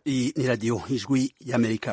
Iyi ni radiyo ijwi y'amerika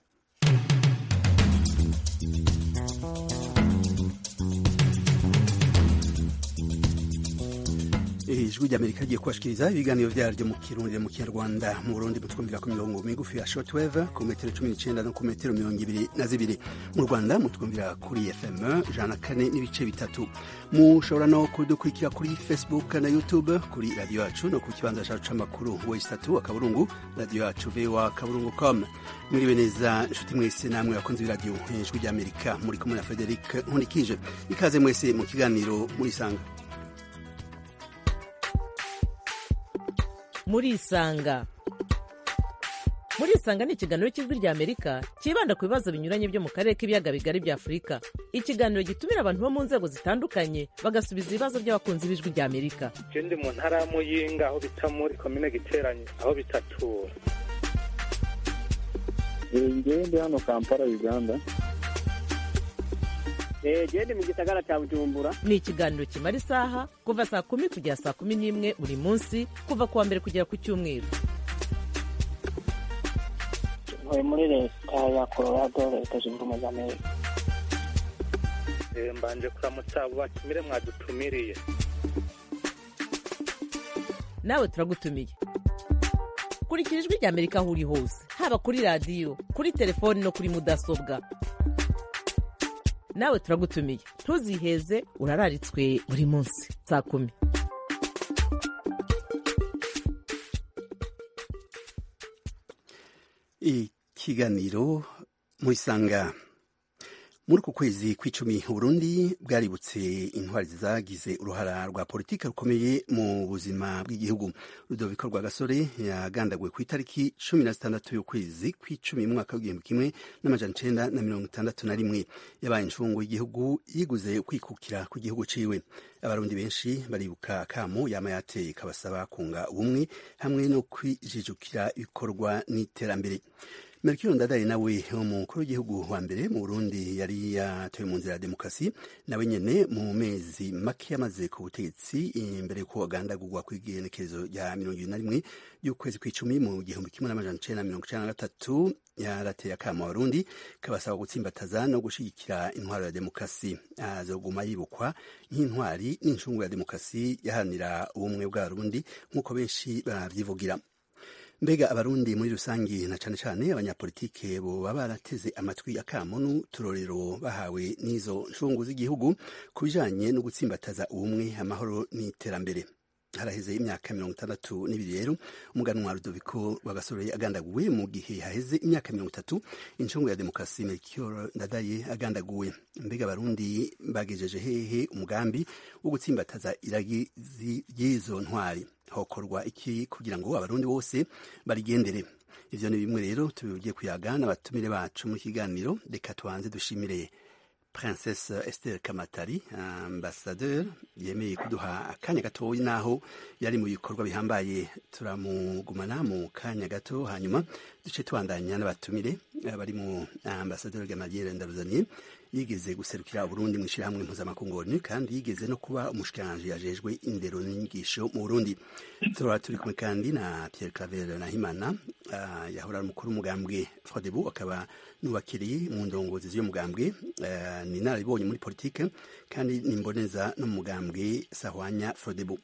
ijwi ry'amerika rigiye kubashikiriza ibiganiro vyaryo mu kirundi mu kinyarwanda mu burundi mutwumvira ku mirongo migufi ya shortwave ku metero cumi n'icenda no ku metero mirongo ibiri na zibiri mu rwanda mutwumvira kuri fm ijana na kane n'ibice bitatu mushobora no kudukurikira kuri facebook na youtube kuri radiyo yacu no ku kibanza cacu c'amakuru wesitatu akaburungu radiyo yacu voa kaburungu com mwiriwe neza nshuti mwese namwe bakunzi b'iradiyo ijwi ry'amerika muri kumwe na frederic nkunikije ikaze mwese mu kiganiro murisanga murisanga murisanga ni ikiganiro cy'ijwi rya amerika cyibanda ku bibazo binyuranye byo mu karere k'ibiyaga bigari bya afurika ikiganiro gitumira abantu bo mu nzego zitandukanye bagasubiza ibibazo by'abakunzi b'ijwi rya amerika je ndi mu ntara ya muyinga aho bita muri komine giteranye aho bitatura ngewe ndi hano kampala uganda gende mu gisagara cya bujumbura ni ikiganiro kimara isaha kuva saa kumi kugera saa kumi n'imwe buri munsi kuva ku wa mbere kugera ku cyumweru ntuye muri leta ya colorado leta zunze ubumwe za amerika Eh, mbanje kuramutsa abo batumire mwadutumiriye nawe turagutumiye kurikira ijwi rya amerika aho uri hose haba kuri radiyo kuri telefoni no kuri mudasobwa nawe turagutumiye ntuziheze urararitswe buri munsi saa kumi ikiganiro murisanga muri uku kwezi kw'icumi uburundi bwaributse intwari zagize uruhara rwa politiki rukomeye mu buzima bw'igihugu rudoviko rwa gasore yagandaguwe ku itariki cumi na zitandatu y'ukwezi kw'icumi mu mwaka w'igihumbi kimwe n'amajana icenda na mirongo itandatu na rimwe yabaye incungu y'igihugu yiguze kwikukira ku gihugu ciwe abarundi benshi baribuka kamo yama yateye kabasaba kunga ubumwe hamwe no kwijijukira ibikorwa n'iterambere Melchior Ndadaye nawe umukuru w'igihugu wa mbere mu Burundi yari yatowe mu nzira ya demokarasi nawe nyene mu mezi make yamaze ku butegetsi imbere yuko agandagurwa kw'igenekerezo rya mirongo ibiri na rimwe y'ukwezi kw'icumi mu gihumbi kimwe n'amajana icenda na mirongo icenda na gatatu yarateye akamo abarundi kabasaba gutsimbataza no gushigikira intwaro ya demokarasi azoguma yibukwa nk'intwari n'incungu ya demokarasi yaharanira ubumwe bw'abarundi nk'uko benshi bavyivugira mbega abarundi muri rusangi na cane cane abanyapolitike boba barateze amatwi akamo n'uturorero bahawe n'izo ncungu z'igihugu ku bijanye no gutsimbataza ubumwe amahoro n'iterambere haraheze imyaka mirongo itandatu n'ibiri rero umuganwa rudoviko rwagasore agandaguwe mu gihe haheze imyaka mirongo itatu incungu ya demokarasi melchior ndadaye agandaguwe mbega abarundi bagejeje hehe umugambi wo gutsimbataza iragi ry'izo ntwari hokorwa iki kugira ngo abarundi bose barigendere ivyo ni bimwe rero tubigiye kuyaga n'abatumire bacu mu kiganiro reka tubanze dushimire princesse esther kamatari ambassadeur yemeye kuduha akanya gatoyi naho yari mu bikorwa bihambaye turamugumana mu kanya gato hanyuma duce tubandanya n'abatumire bari mu ambassadeur gamaliere ndaruzaniye yigeze guserukira Burundi mu ishirahamwe mpuzamakungu ONU kandi yigeze no kuba umushikiranganje yajejwe indero n'inyigisho mu Burundi turaba turi kumwe kandi na Pierre Claver Nahimana uh, yahora umukuru w'umugambwe Frodebu akaba nubakiriye mu ndongozi z'uyo mugambwe uh, ni narabibonye muri politike kandi nimboneza no mu mugambwe Sahwanya Frodebu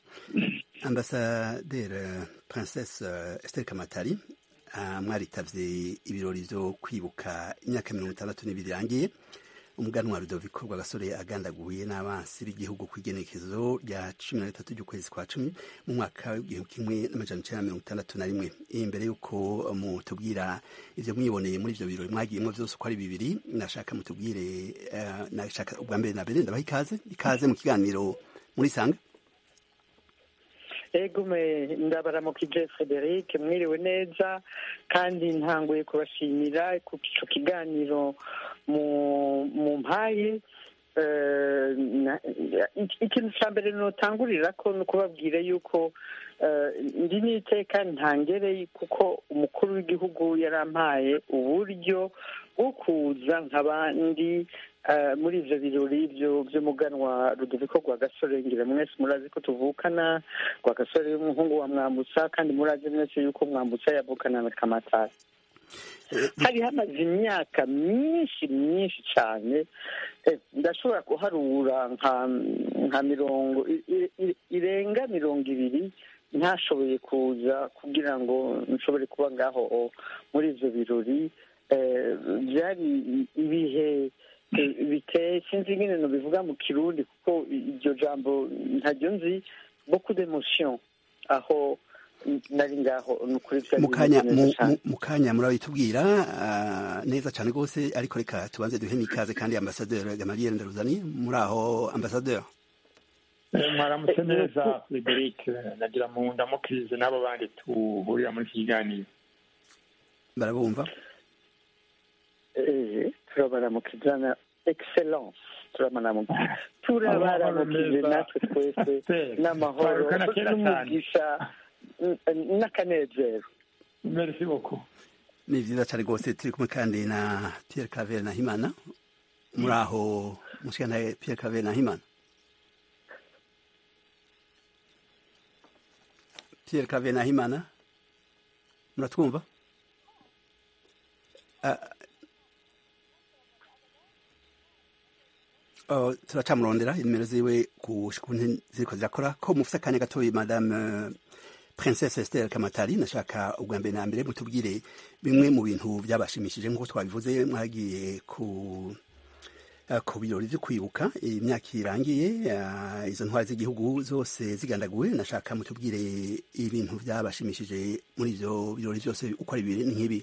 Ambassadeur Princesse uh, Esther Kamatari mwaritavye ibirori vyo kwibuka imyaka mirongo itandatu n'ibiri irangiye umuganwa rudoviko rwagasore agandaguye n'abansi b'igihugu ku igenekezo rya cumi na gatatu ry'ukwezi kwa cumi mu mwaka w'igihumbi kimwe n'amajana icenda na mirongo itandatu na rimwe imbere y'uko mutubwira ivyo mwiboneye muri ivyo birori mwagiyemwo vyose uko ari bibiri nashaka mutubwire uh, nashaka ubwa mbere na mbere ndabaha ikaze ikaze mu kiganiro murisanga egume ndabaramukije frederic mwiriwe neza kandi ntanguye kubashimira ku ico kiganiro mu mu mpaye eh, na- iki- ikintu cya mbere notangurira ko ni ukubabwira yuko eh, ndi n'iteka ntangere kuko umukuru w'igihugu yarampaye uburyo bwo kuza nk'abandi eh, muri ivyo birori byo- vy'umuganwa rudoviko rwa gasore ngira mwese murazi ko tuvukana rwa gasore y'umuhungu wa mwambutsa kandi murazi mwese yuko mwambutsa yavukana na kamatari hari hamaze imyaka myinshi myinshi cyane eh, ndashobora kuharura nka nka mirongo i- i- i- irenga mirongo ibiri ntashoboye kuza kugira ngo nshobore kuba ngaho muri ivyo birori eh, byari ibihe eh, biteye sinzi ingene nobivuga mu kirundi kuko iryo jambo ntaryo nzi beaucoup d'emotion aho nari ngaho ni ukuri byari mu kanya bimeze neza mu- cane. mu- mu kanya murabitubwira ah, neza cyane rwose ariko reka tubanze duhe n'ikaze kandi ambasaderi gamaliel ndaruzani muri aho ambasaderi Eh, mwaramutse neza frederic nagira mu ndamukirize n'abo bandi tuhurira muri iki kiganiro barabumva Eh, turabaramukizana excellence turabaramukije turabaramukije Amahoro natwe twese Pe, n'amahoro twarukana kera cyane. n'umugisha n- n'akanezero merci beaucoup ni vyiza cyane rwose turi kumwe kandi na pierre claver na himana muri aho mushikana pierre claver na himana pierre claver na himana muratwumva Ah, oh, turacamurondera inimero ziwe ku kuntu ziriko zirakora ko mufise akanya gatoyi madame eh, princesse esther kamatari nashaka ubwa mbere na mbere mutubwire bimwe mu bintu byabashimishije nk'uko twabivuze mwagiye ku eh, ku birori vyo kwibuka imyaka irangiye eh, izo ntwari z'igihugu zose zigandaguwe nashaka mutubwire ibintu byabashimishije muri ivyo birori vyose uko ari bibiri ni nk'ibi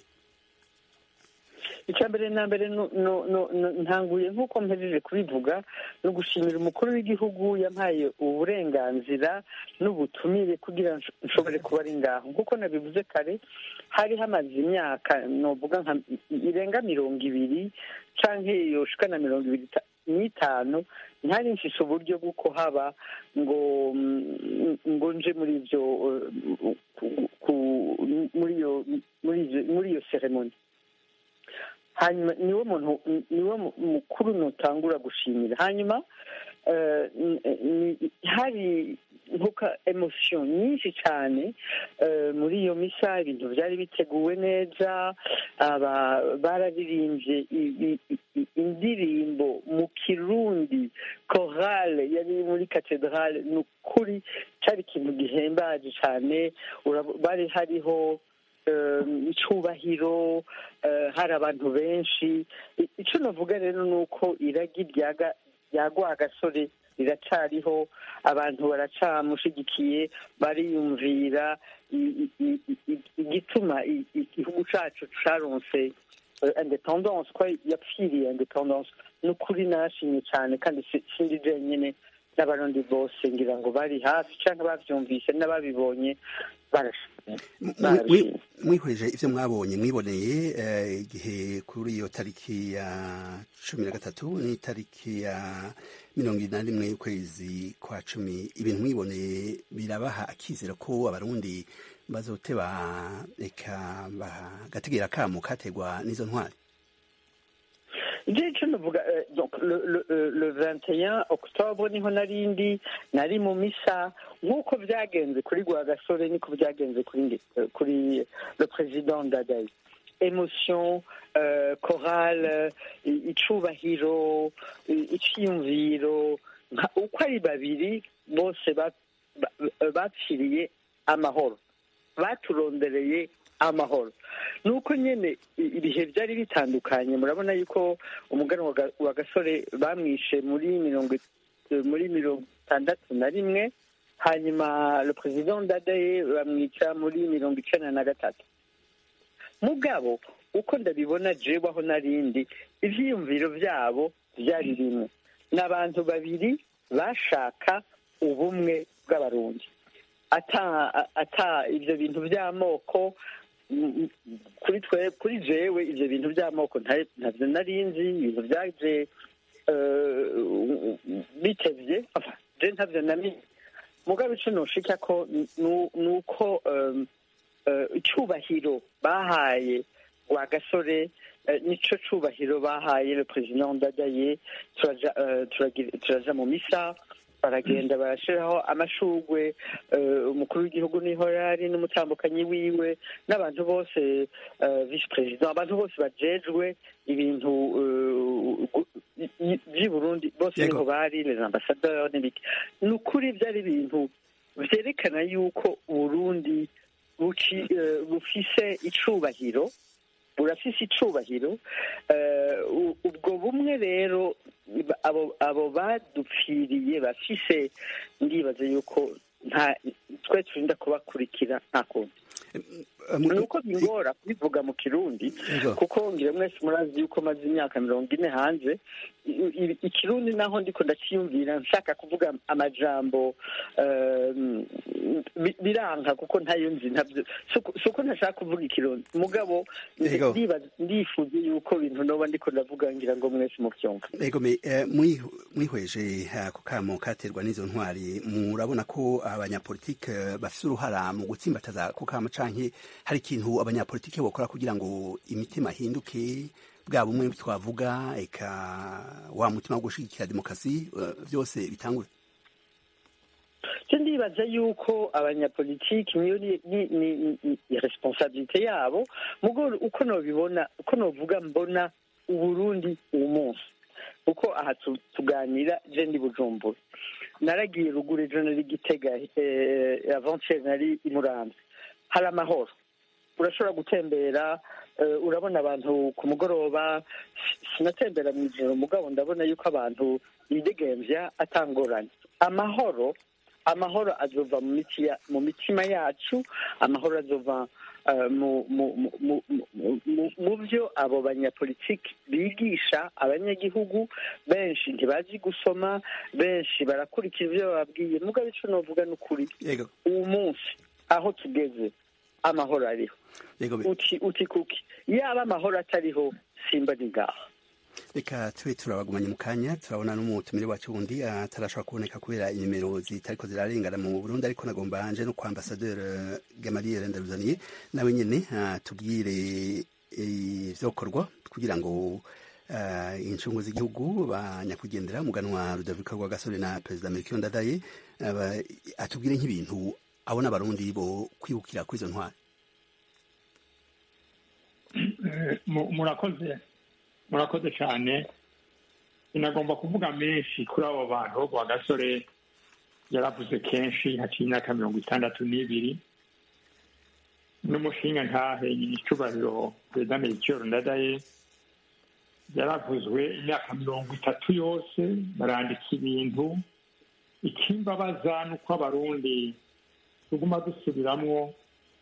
icya mbere na mbere nu- nu- nu- nu- ntanguye nk'uko mpejeje kubivuga ni ugushimira umukuru w'igihugu yampaye uburenganzira n'ubutumire kugira ngo nshobore kuba ari ngaho nk'uko nabivuze kare hari hamaze imyaka novuga nka irenga mirongo ibiri canke yoshika na mirongo ibiri ta- n'itanu ntari mfise uburyo bw'uko haba ngo mm, ngo nje muri ivyo eh, ku- ku- muri iyo muri ivyo- muri iyo seremoni hanyuma niwo muntu niwo mu- mukuru nutangura gushimira hanyuma eh, n- ni- hari nkuka emosiyo nyinshi cyane eh, muri iyo misa ibintu byari biteguwe neza aba bararirimbye i- i- i- indirimbo mu kirundi korale yari muri katedrale ni ukuri cyari ikintu gihembaje cyane urab- bari hariho eh, icubahiro eh, hari abantu benshi I- icyo navuga rero ni uko iragi ryaga- ryagwa agasore riracariho abantu baracamushigikiye bariyumvira i- i- i- i- igituma i- igihugu cacu caronse eh, independence ko yapfiriye independence ni ukuri nashimye cyane kandi si- sindi jenyine n'abarundi bose ngira ngo bari hafi cyangwa bavyumvise n'ababibonye barashimye barabishimye mwihweje ivyo mwabonye mwiboneye eh, igihe kuri iyo tariki ya cumi na gatatu n'itariki ya mirongo ine na rimwe y'ukwezi kwa cumi ibintu mwiboneye birabaha akizero ko abarundi bazoteba reka bagategera akamo kategwa n'izo ntwari ibyo icyo navuga eh, donc le le euh, le 21 octobre niho narindi nari mu misa nk'uko byagenze kuri Rwagasore niko byagenze kuri nge- eh, kuri le président Dadaye emotion euh, chorale i- icubahiro i- iciyumviro nka- uko ari babiri bose ba- ba- bapfiriye amahoro baturondereye amahoro nuko nyene i- ibihe byari bitandukanye murabona yuko umugani wa Ga- wa gasore bamwishe muri mirongo it- muri mirongo itandatu na rimwe hanyuma le president dadaye bamwica muri mirongo icenda na gatatu mugabo uko ndabibona jewe aho narindi ivyiyumviro vyabo vyari rimwe ni abantu babiri bashaka ubumwe bw'abarundi ata ata ivyo bintu vy'amoko mm, mm, kuri twe kuri jewe ivyo bintu vy'amoko nta- ntavyo narinzi ibintu vyaje eh, bitevye enfin, je ntavyo namenye mugabo ico noshika ko nu- nuko em, eh, icubahiro bahaye wa gasore eh, nico cubahiro bahaye le president ndadaye turaja eh, turagira- turaja mu misa baragenda barashiraho amashugwe eh, umukuru w'igihugu niho yari n'umutambukanyi wiwe n'abantu bose eh, vice president abantu bose bajejwe ibintu eh, gu- i- i- vy'i burundi bose Yego. niho bari les ambassadeurs n'ibiki ni ukuri byari ibintu vyerekana yuko uburundi buci- eh, bufise icubahiro burafise icubahiro eh, u- ubwo bumwe rero ba- abo abo badupfiriye bafise ndibaza yuko nta twe turinda kubakurikira nta kundi ni uko bingora kubivuga mu kirundi Yego. kuko ngira mwese murazi yuko maze imyaka mirongo ine hanze I- i- ikirundi naho ndiko ndaciyumvira nshaka kuvuga amajambo um, bi- biranka kuko ntayo nzi ntabyo suko- suko ntashaka kuvuga ikirundi mugabo Yego. ndibaza- ndifuza yuko ibintu noba ndiko ndavuga ngira ngo mwese muvyumva Ego me eh, mwi- mwihweje ako kamo katerwa n'izo ntwari murabona ko abanyapolitike eh, bafise uruhara mu gutsimbataza ako kamo canke hari ikintu abanyapolitike bokora kugira ngo imitima ihinduke bwa bumwe twavuga eka wa mutima wo gushigikira demokarasi eh, vyose bitangure cyo ndibaza yuko abanyapolitiki niyo ni- ni- ni ni responsabilite yabo mugo uko nobibona uko novuga mbona uburundi uwo munsi kuko aha tu- tuganira je ndi bujumbura naragiye ruguru ejo nari gitega eh, avant-hier nari i muramvya hari amahoro urashobora gutembera eh, urabona abantu ku mugoroba si- sinatembera mu ijoro mugabo ndabona yuko abantu bidegemvya atangorane amahoro amahoro azova mu miti ya- mu mitima yacu amahoro azova eh, mu mu- mu- mu- mu- mu- mu byo abo banyapolitiki bigisha abanyagihugu benshi ntibazi gusoma benshi barakurikira ibyo bababwiye mugabo ico novuga ni ukuri Ego uwu munsi aho tugeze amahoro ariho ego me uti uti kuki yaba amahoro atariho simba ni ngaho reka tube turabagumanye mu kanya turabona n'umutumire wacu wundi atarashobora kuboneka kubera inimero zitariko zirarengana mu burundi ariko nagomba nje no kwa ambasaderi gamaliel ndaruzaniye nawe nyene atubwire ivyokorwa kugira ngo eh, incungu z'igihugu ba nyakwigendera muganwa rudavika rwa gasore na perezida melchior ndadaye aba- atubwire nk'ibintu abona abarundi bo kwibukira kuri izo ntwari Eh, mu- murakoze murakoze cyane sinagomba kuvuga menshi kuri abo bantu bo kwa gasore yaravuze kenshi haciye imyaka mirongo itandatu n'ibiri n'umushinga ntahe nyir'icyubahiro perezida melchior ndadaye yaravuzwe imyaka mirongo itatu yose barandika ibintu ikimbabaza ni uko abarundi tuguma dusubiramwo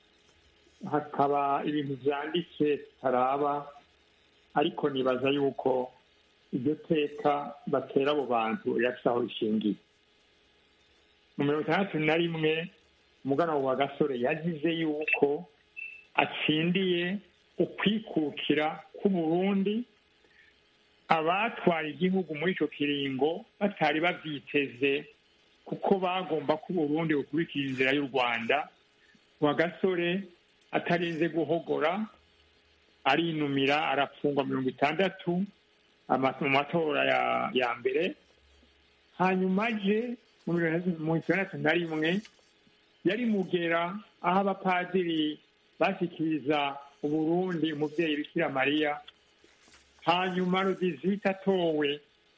hakaba ibintu byanditse tutaraba ariko nibaza yuko iryo teka batera abo bantu rirafise aho rishingiye mu mirongo itandatu na rimwe umugana wa gasore yagize yuko atsindiye ukwikukira k'uburundi abatwara igihugu muri ico kiringo batari bavyiteze kuko bagomba ko uburundi bukurikira inzira y'u rwanda wa gasore atarinze guhogora arinumira arafungwa mirongo itandatu ama- mu matora ya, ya mbere hanyuma aje mu mirongo itandatu na rimwe yari mugera aho abapadiri bashyikiriza uburundi umubyeyi bikira mariya hanyuma rudizita atowe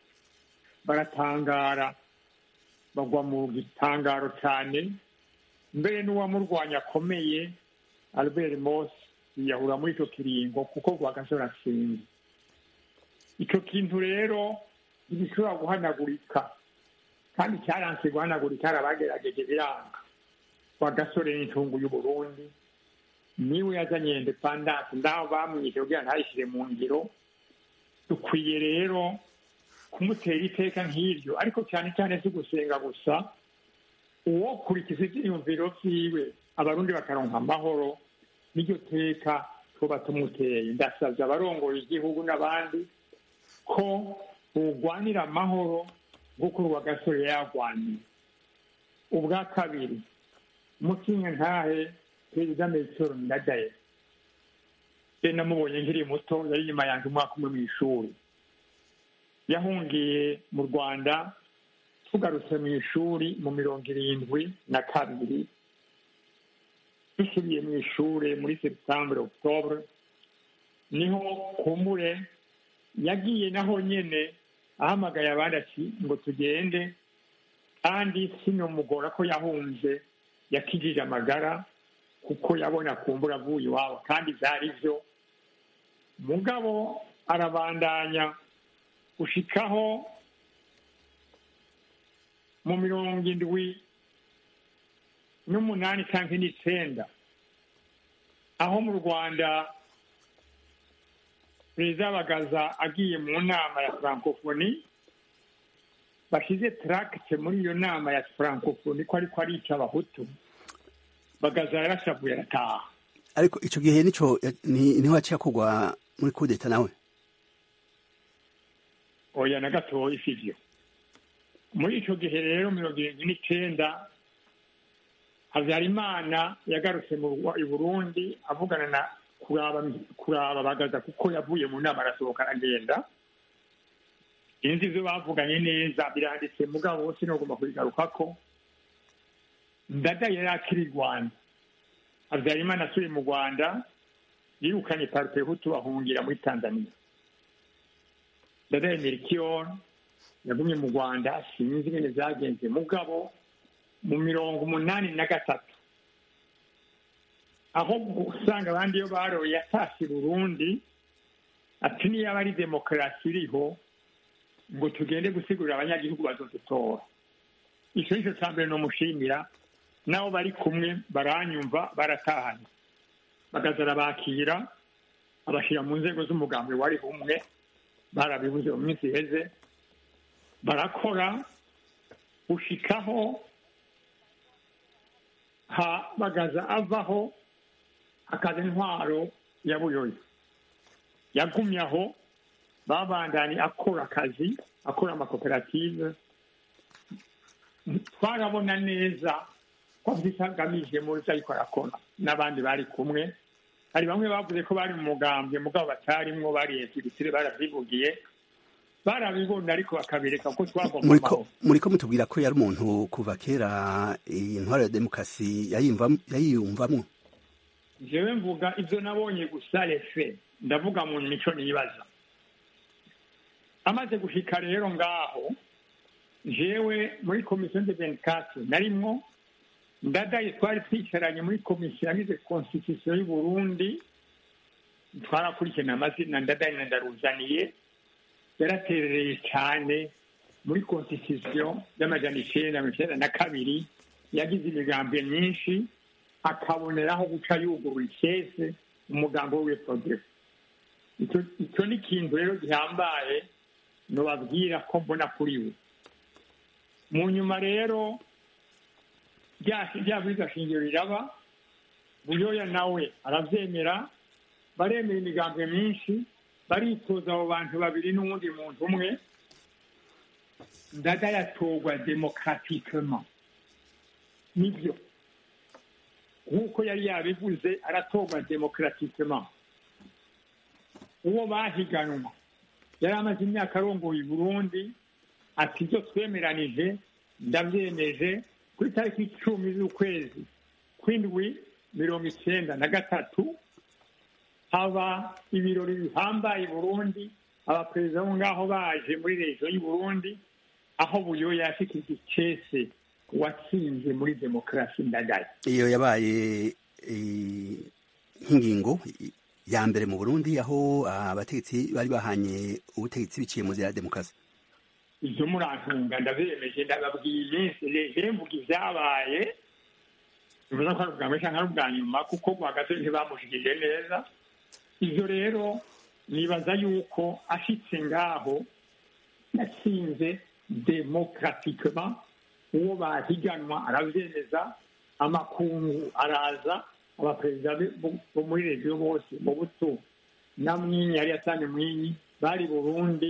baratangara bagwa mu gitangaro cyane mbere n'uwamurwanya akomeye albert mos yiyahura muri icyo kiringo kuko rwagasore atsinze icyo kintu rero ntigishobora guhanagurika kandi cyaranse guhanagurika hari abagerageje biranga rwagasore n'intungu y'uburundi niwe yazanye indepandanse ndaho bamwishe kugira ntayishyire mu ngiro dukwiye rero kumutera iteka nk'iryo ariko cyane cyane si gusenga gusa uwo kurikiza ibyiyumviro byiwe abarundi bakaronka amahoro n'iryo teka tuba tumuteye ndasabye abarongoye igihugu n'abandi ko urwanira amahoro nk'uko uwa gasore yarwaniye ubwa kabiri mukinga ntahe perezida metero ndadaye je namubonye nkiri muto yari inyuma yanjye umwaka umwe mu ishuri yahungiye mu rwanda tugarutse mu ishuri mu mirongo irindwi na kabiri dusubiye mu ishuri muri septambure octobre niho kumbure yagiye naho nyene ahamagaye abandi ati ngo tugende kandi sinomugora ko yahunze yakijije amagara kuko yabona kumbura avuye iwabo kandi byari byo mugabo arabandanya gushikaho mu mirongo indwi n'umunani cyangwa n'icenda aho mu rwanda perezida bagaza agiye mu nama ya francophonie bashize tracte muri iyo nama ya francophonie ko ariko arica abahutu bagaza yarashavuye arataha ariko ico gihe nico ni- niho haciye kugwa muri kudeta nawe oya na gatoya sivyo muri ico gihe rero mirongo irindwi n'icenda habyarimana yagarutse mu Rwa- i burundi avugana na kuraba kuraba bagaza kuko yavuye mu nama arasohoka aragenda inzi ivyo bavuganye neza biranditse mugabo sinogomba kubigarukako ndada yari akiri i rwanda habyarimana asubiye mu rwanda yirukanye parite hutu ahungira muri tanzania ndadaye merikior yagumye mu rwanda sinzi ingene zagenze mugabo mu mirongo umunani na gatatu aho usanga abandi iyo baroye yatashye burundi ati niyo aba ari demokarasi iriho ngo tugende gusigurira abanyagihugu bazodutora icyo nicyo cya mbere nomushimira nabo bari kumwe baranyumva baratahanye bagaza arabakira abashyira mu nzego z'umugambi wari umwe barabibuze mu minsi iheze barakora gushikaho ha bagaza avaho akaza intwaro ya buyoyo yagumye aho babandanye akora akazi akora amakoperative twarabona neza ko agamije muri byo ariko arakora n'abandi bari kumwe hari bamwe bavuze ko bari mu mugambwe mugabo batarimwo bari egiritire baravyivugiye barabibona ariko bakabireka ko twagomba muriko amahoro muriko mutubwira ko yari umuntu kuva kera intwaro ya demokarasi yayimvam- yayiyumvamwo jewe mvuga ibyo nabonye gusa refe ndavuga mu mico nibaza amaze gushika rero ngaho jewe muri komisiyo de benkasi narimwo ndadaye twari twicaranye muri komisiyo yagize konstitusiyo y'u Burundi twarakurikirana amazina ndadaye na ndaruzaniye yaraterereye cyane muri konstitusiyo y'amajana icenda mirongo icenda na kabiri yagize imigambi myinshi akaboneraho guca yugurura ikese umugambi we w'iprodeko icyo ni ikintu rero gihambaye nubabwira ko mbona kuri we mu nyuma rero rya bwiza shingiro riraba buyoya nawe arabyemera baremera imigambi myinshi baritoza abo bantu babiri n'uwundi muntu umwe ndada yatorwa demokatikema nibyo nk'uko yari yabivuze aratorwa demokatikema uwo bahiganwa yari amaze imyaka arongoye i burundi ati ibyo twemeranije ndabyemeje kuri tariki icumi z'ukwezi kw'indwi mirongo icyenda na gatatu haba ibirori bihambaye i burundi abaperezida bo ngaho baje muri regiyo y'u burundi aho buyoya yashikije icese watsinze muri demokarasi ndagaye iyo yabaye eh, nk'ingingo ya mbere mu burundi aho abategetsi bari bahanye ubutegetsi biciye mu nzira ya demokarasi ibyo murantunga ndabemeje ndababwiye iminsi rero mvuga ibyabaye bivuze ko ari ubwa mbere cyangwa ari ubwa nyuma kuko rwagati ntibamushikije neza ibyo rero nibaza yuko ashitse ngaho yatsinze demokatikema uwo bahiganwa arabyemeza amakungu araza abaperezida bo muri regiyo bose mu buto na mwinyi yari yatanye mwinyi bari burundi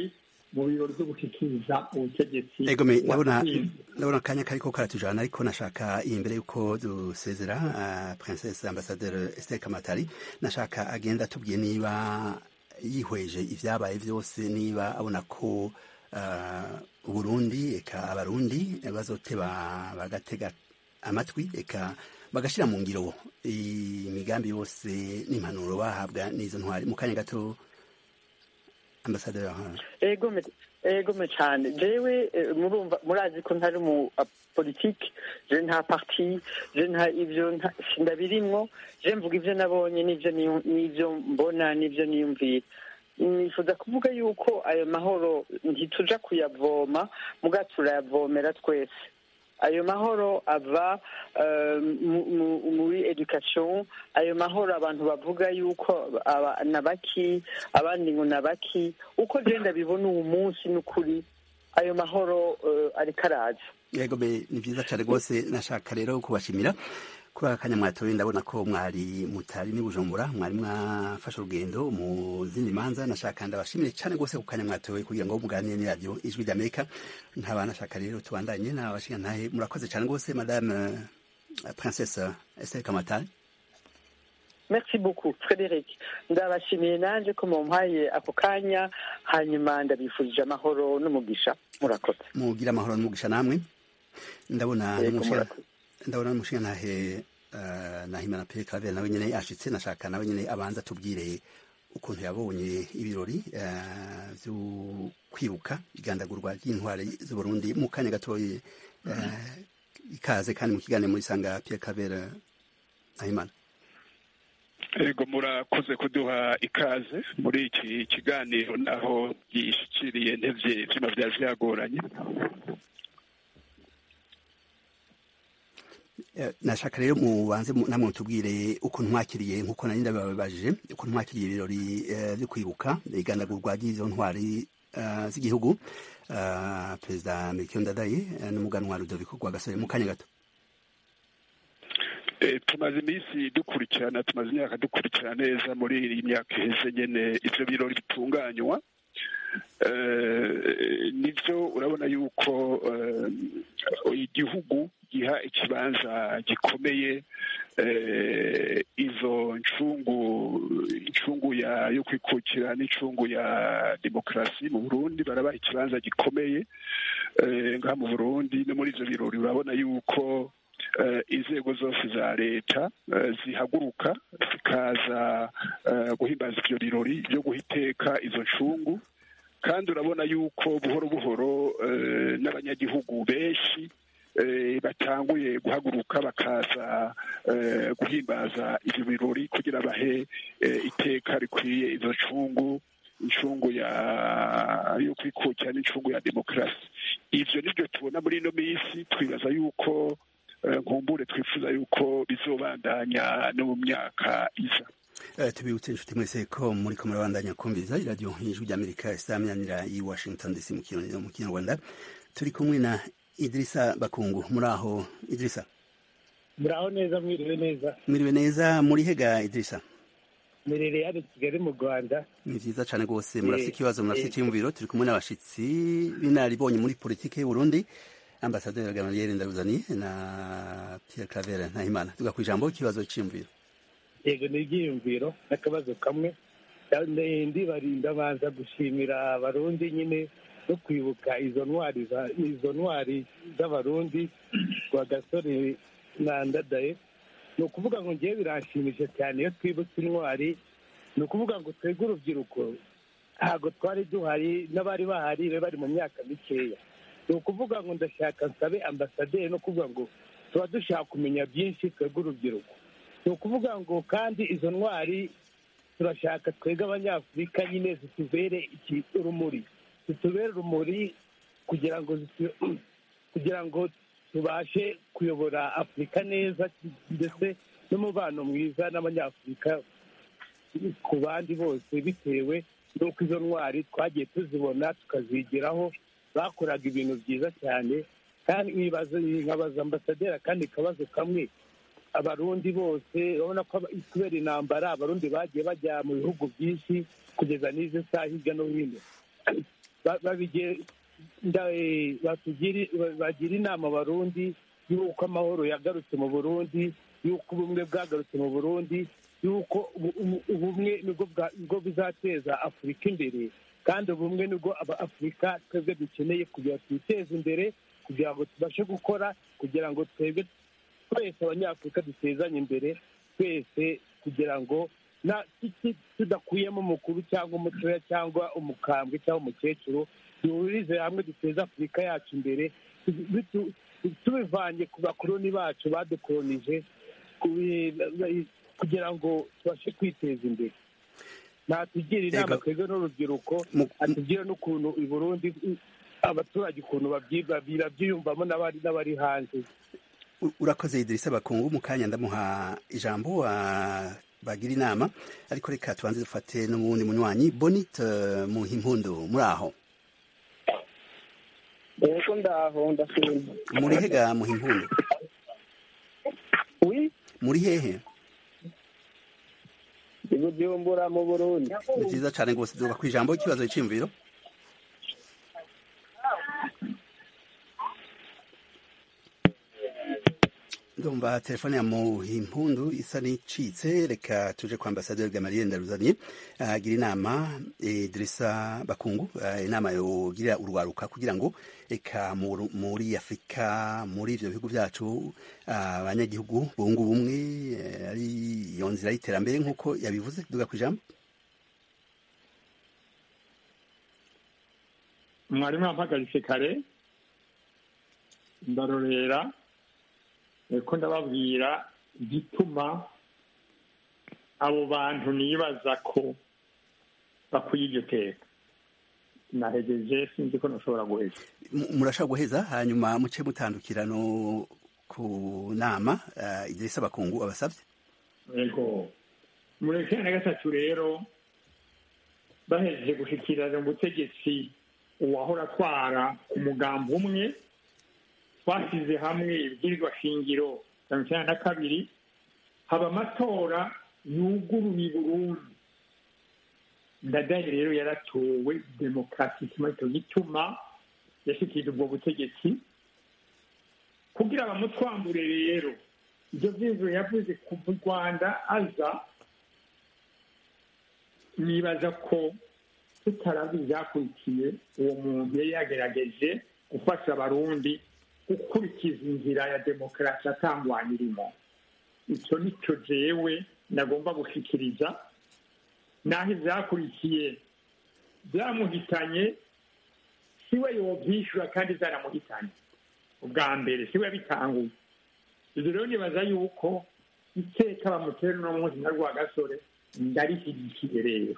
mu birori byo gushyikiriza ubutegetsi egome ndabona watsinze. ndabona akanya kariko karatujana ariko nashaka iyi mbere yuko dusezera uh, princesse ambassadeur Esther Kamatari nashaka agenda atubwiye niba yihweje ivyabaye vyose niba abona ko uh, Burundi eka abarundi bazoteba bagatega amatwi eka bagashira mu ngiro imigambi yose n'impanuro bahabwa n'izo ntwari mu kanya gato ambasaderi egome egome cyane jewe eh, murumva murazi ko ntari mu ah, politiki je nta parti je nta ivyo nta- sindabirimwo je mvuga ivyo nabonye n'ivyo niyu- n'ivyo mbona n'ivyo niyumvira nifuza kuvuga yuko ayo mahoro ntituja kuyavoma muga turayavomera twese ayo mahoro ava eh, mu- mu- muri education ayo mahoro abantu bavuga yuko aba- nabaki abandi ngo nabaki uko genda bibona uwo munsi n'ukuri ayo mahoro eh, ariko araza yego be ni vyiza cane rwose nashaka rero kubashimira kuri aka kanya mwatoye ndabona ko mwari mutari ni bujumbura mwari mwafashe urugendo mu zindi manza nashaka ndabashimire cane rwose ku kanya mwatoye kugira ngo muganire n'iradiyo ijwi ry'amerika nkaba nashaka rero tubandanye n'abashinga ntahe murakoze cane rwose madame eh, princesse Esther Kamatari merci beaucoup frederic ndabashimiye nanje ko mumpaye ako kanya hanyuma ndabifurije amahoro n'umugisha murakoze mugira amahoro n'umugisha namwe ndabona Yego, n'umushinga murakoze. ndabona n'umushinga ntahe uh, nahimana Pierre Claver nawe nyene ashitse nashaka nawe nyene abanza tubwire ukuntu yabonye ibirori uh, vyo kwibuka igandagurwa ry'intwari z'Uburundi mu kanya gatoyi uh, ikaze kandi mu kiganiro muri sanga Pierre Claver uh, nahimana ego murakoze kuduha ikaze muri iki kiganiro naho gishikiriye ntevye ivyuma vyari vyagoranye Eh, nashaka rero mubanze mu- namwe mutubwire ukuntu mwakiriye nkuko nari ndababajije ukuntu mwakiriye ibirori eh, vyo kwibuka igandagurwa ry'izo ntwari eh, z'igihugu eh, perezida Melchior Ndadaye eh, n'umuganwa Rudoviko Rwagasore mu kanya gato Eh, tumaze iminsi dukurikirana tumaze imyaka dukurikirana neza muri iyi myaka iheze nyene ivyo birori bitunganywa Eh, nivyo urabona yuko eh, igihugu giha ikibanza gikomeye eh, izo ncungu incungu ya yo kwikukira n'incungu ya demokarasi mu Burundi barabaha ikibanza gikomeye eh, ngaha mu Burundi no muri ivyo birori urabona yuko eh, inzego zose za leta eh, zihaguruka zikaza eh, guhimbaza ivyo birori byo guha iteka izo ncungu kandi urabona yuko buhoro buhoro eh, n'abanyagihugu benshi eh, batanguye guhaguruka bakaza eh, guhimbaza ivyo birori kugira bahe eh, iteka rikwiye izo ncungu incungu ya yo kwikukira n'incungu ya demokarasi ivyo nivyo tubona muri ino minsi twibaza yuko eh, nkumbure twifuza yuko bizobandanya no mu myaka iza Eh, tubibutse inshuti mwese ko muri ko murabandanya kumviriza iradiyo ijwi ry'Amerika isaminanira i Washington DC mu Kirundi- mu Kinyarwanda turi kumwe na Idrissa Bakungu muri aho Idrissa muraho neza mwiriwe neza mwiriwe neza muri hega Idrissa mirere hano i kigali mu rwanda ni vyiza cane rwose murafite Eh, ikibazo murafite eh. icyiyumviro turi kumwe n'abashitsi b'inararibonye muri politike y'uburundi ambasaderi gamaliel ndaruzani na pierre claver ntahimana tuga ku ijambo ikibazo c'iyumviro yego ni ibyiyumviro n'akabazo kamwe Ndi- ndibarinda banza gushimira abarundi nyine no kwibuka izo ntwari za- izo ntwari z'abarundi rwa gasore na ndadaye ni ukuvuga ngo ngewe biranshimisha cyane iyo twibutse intwari ni ukuvuga ngo twebwe urubyiruko ntabwo twari duhari n'abari bahari bari bari mu myaka mikeya ni ukuvuga ngo ndashaka nsabe ambasaderi no kuvuga ngo tuba dushaka kumenya byinshi twebwe urubyiruko ni ukuvuga ngo kandi izo ntwari turashaka twebwe abanyafurika nyine zitubere iki urumuri zitubere urumuri kugira ngo zitu- kugira ngo tubashe kuyobora afurika neza ndetse n'umubano mwiza n'abanyafurika ku bandi bose bitewe n'uko izo ntwari twagiye tuzibona tukazigeraho bakoraga ibintu byiza cyane kandi nkibaza nkabaza ambasaderi akandi kabazo kamwe abarundi bose urabona ko aba- kubera intambara abarundi bagiye bajya mu bihugu byinshi kugeza n'izi saha hirya no hino bagira inama abarundi y'uko amahoro yagarutse mu burundi y'uko ubumwe bwagarutse mu burundi y'uko ubumwe nibwo bizateza afurika imbere kandi ubumwe nibwo afurika twebwe dukeneye kugira ngo twiteze imbere kugira ngo tubashe gukora kugira ngo twebwe twese abanyafurika dutezanye imbere twese kugira ngo tudakuyemo umukuru cyangwa umutoya cyangwa umukambwe cyangwa umukecuru duhurize hamwe duteze afurika yacu imbere tubivanye ku bakoroni bacu badukoronije kugira ngo tubashe kwiteza imbere natugira inama twebwe n'urubyiruko atubwira n'ukuntu i burundi abaturage ukuntu babyiyumvamo n'abari hanze urakoze idirisa bakungu mu kanya ndamuha ijambo bagira inama ariko reka tubanze dufate n'ubundi munywanyi bonite mu impundu muri aho ego ndaho ndashima muri hega mu impundu muri hehe ibujumbura mu burundi ni byiza cyane rwose duba ku ijambo ikibazo cy'imviro ndumva telefone ya muhimpundu isa n'icitse reka tuje kwa ambasaderi gamaliye ndaruzanye agira inama Idrissa Bakungu inama yogirira urwaruka kugira ngo eka muri Afurika muri ivyo bihugu vyacu abanyagihugu bungu bumwe ari iyo nzira y'iterambere nk'uko yabivuze duga ku ijambo mwarimu yampagaritse kare ndarorera ko ndababwira igituma abo bantu nibaza ko bakwiye iryo teka nahegeje sinzi ko nashobora guheza murashobora guheza hanyuma muce mutandukira no ku nama idirisa bakungu abasabye yego muri cumi na gatatu rero bahejeje gushyikirana ubutegetsi uwahora atwara umugambi umwe twashyize hamwe ibwirizwa shingiro mirongo icyenda na kabiri haba amatora yuguruye burundu ndadaye rero yaratowe demokarasi icyo gituma yashyikirije ubwo butegetsi kugira bamutwambure rero ibyo byizere yavuze kuva u rwanda aza nibaza ko tutarazi ibyakurikiye uwo muntu yari yagerageje gufasha abarundi gukurikiza inzira ya demokarasi atangwanya irimo icyo nicyo jewe nagomba gushyikiriza naho ibyakurikiye byamuhitanye siwe yobyishyura kandi byaramuhitanye ubwa mbere siwe yabitanguye ibyo rero nibaza yuko iteka bamutera uno munsi na rwagasore ndarishyigikiye rero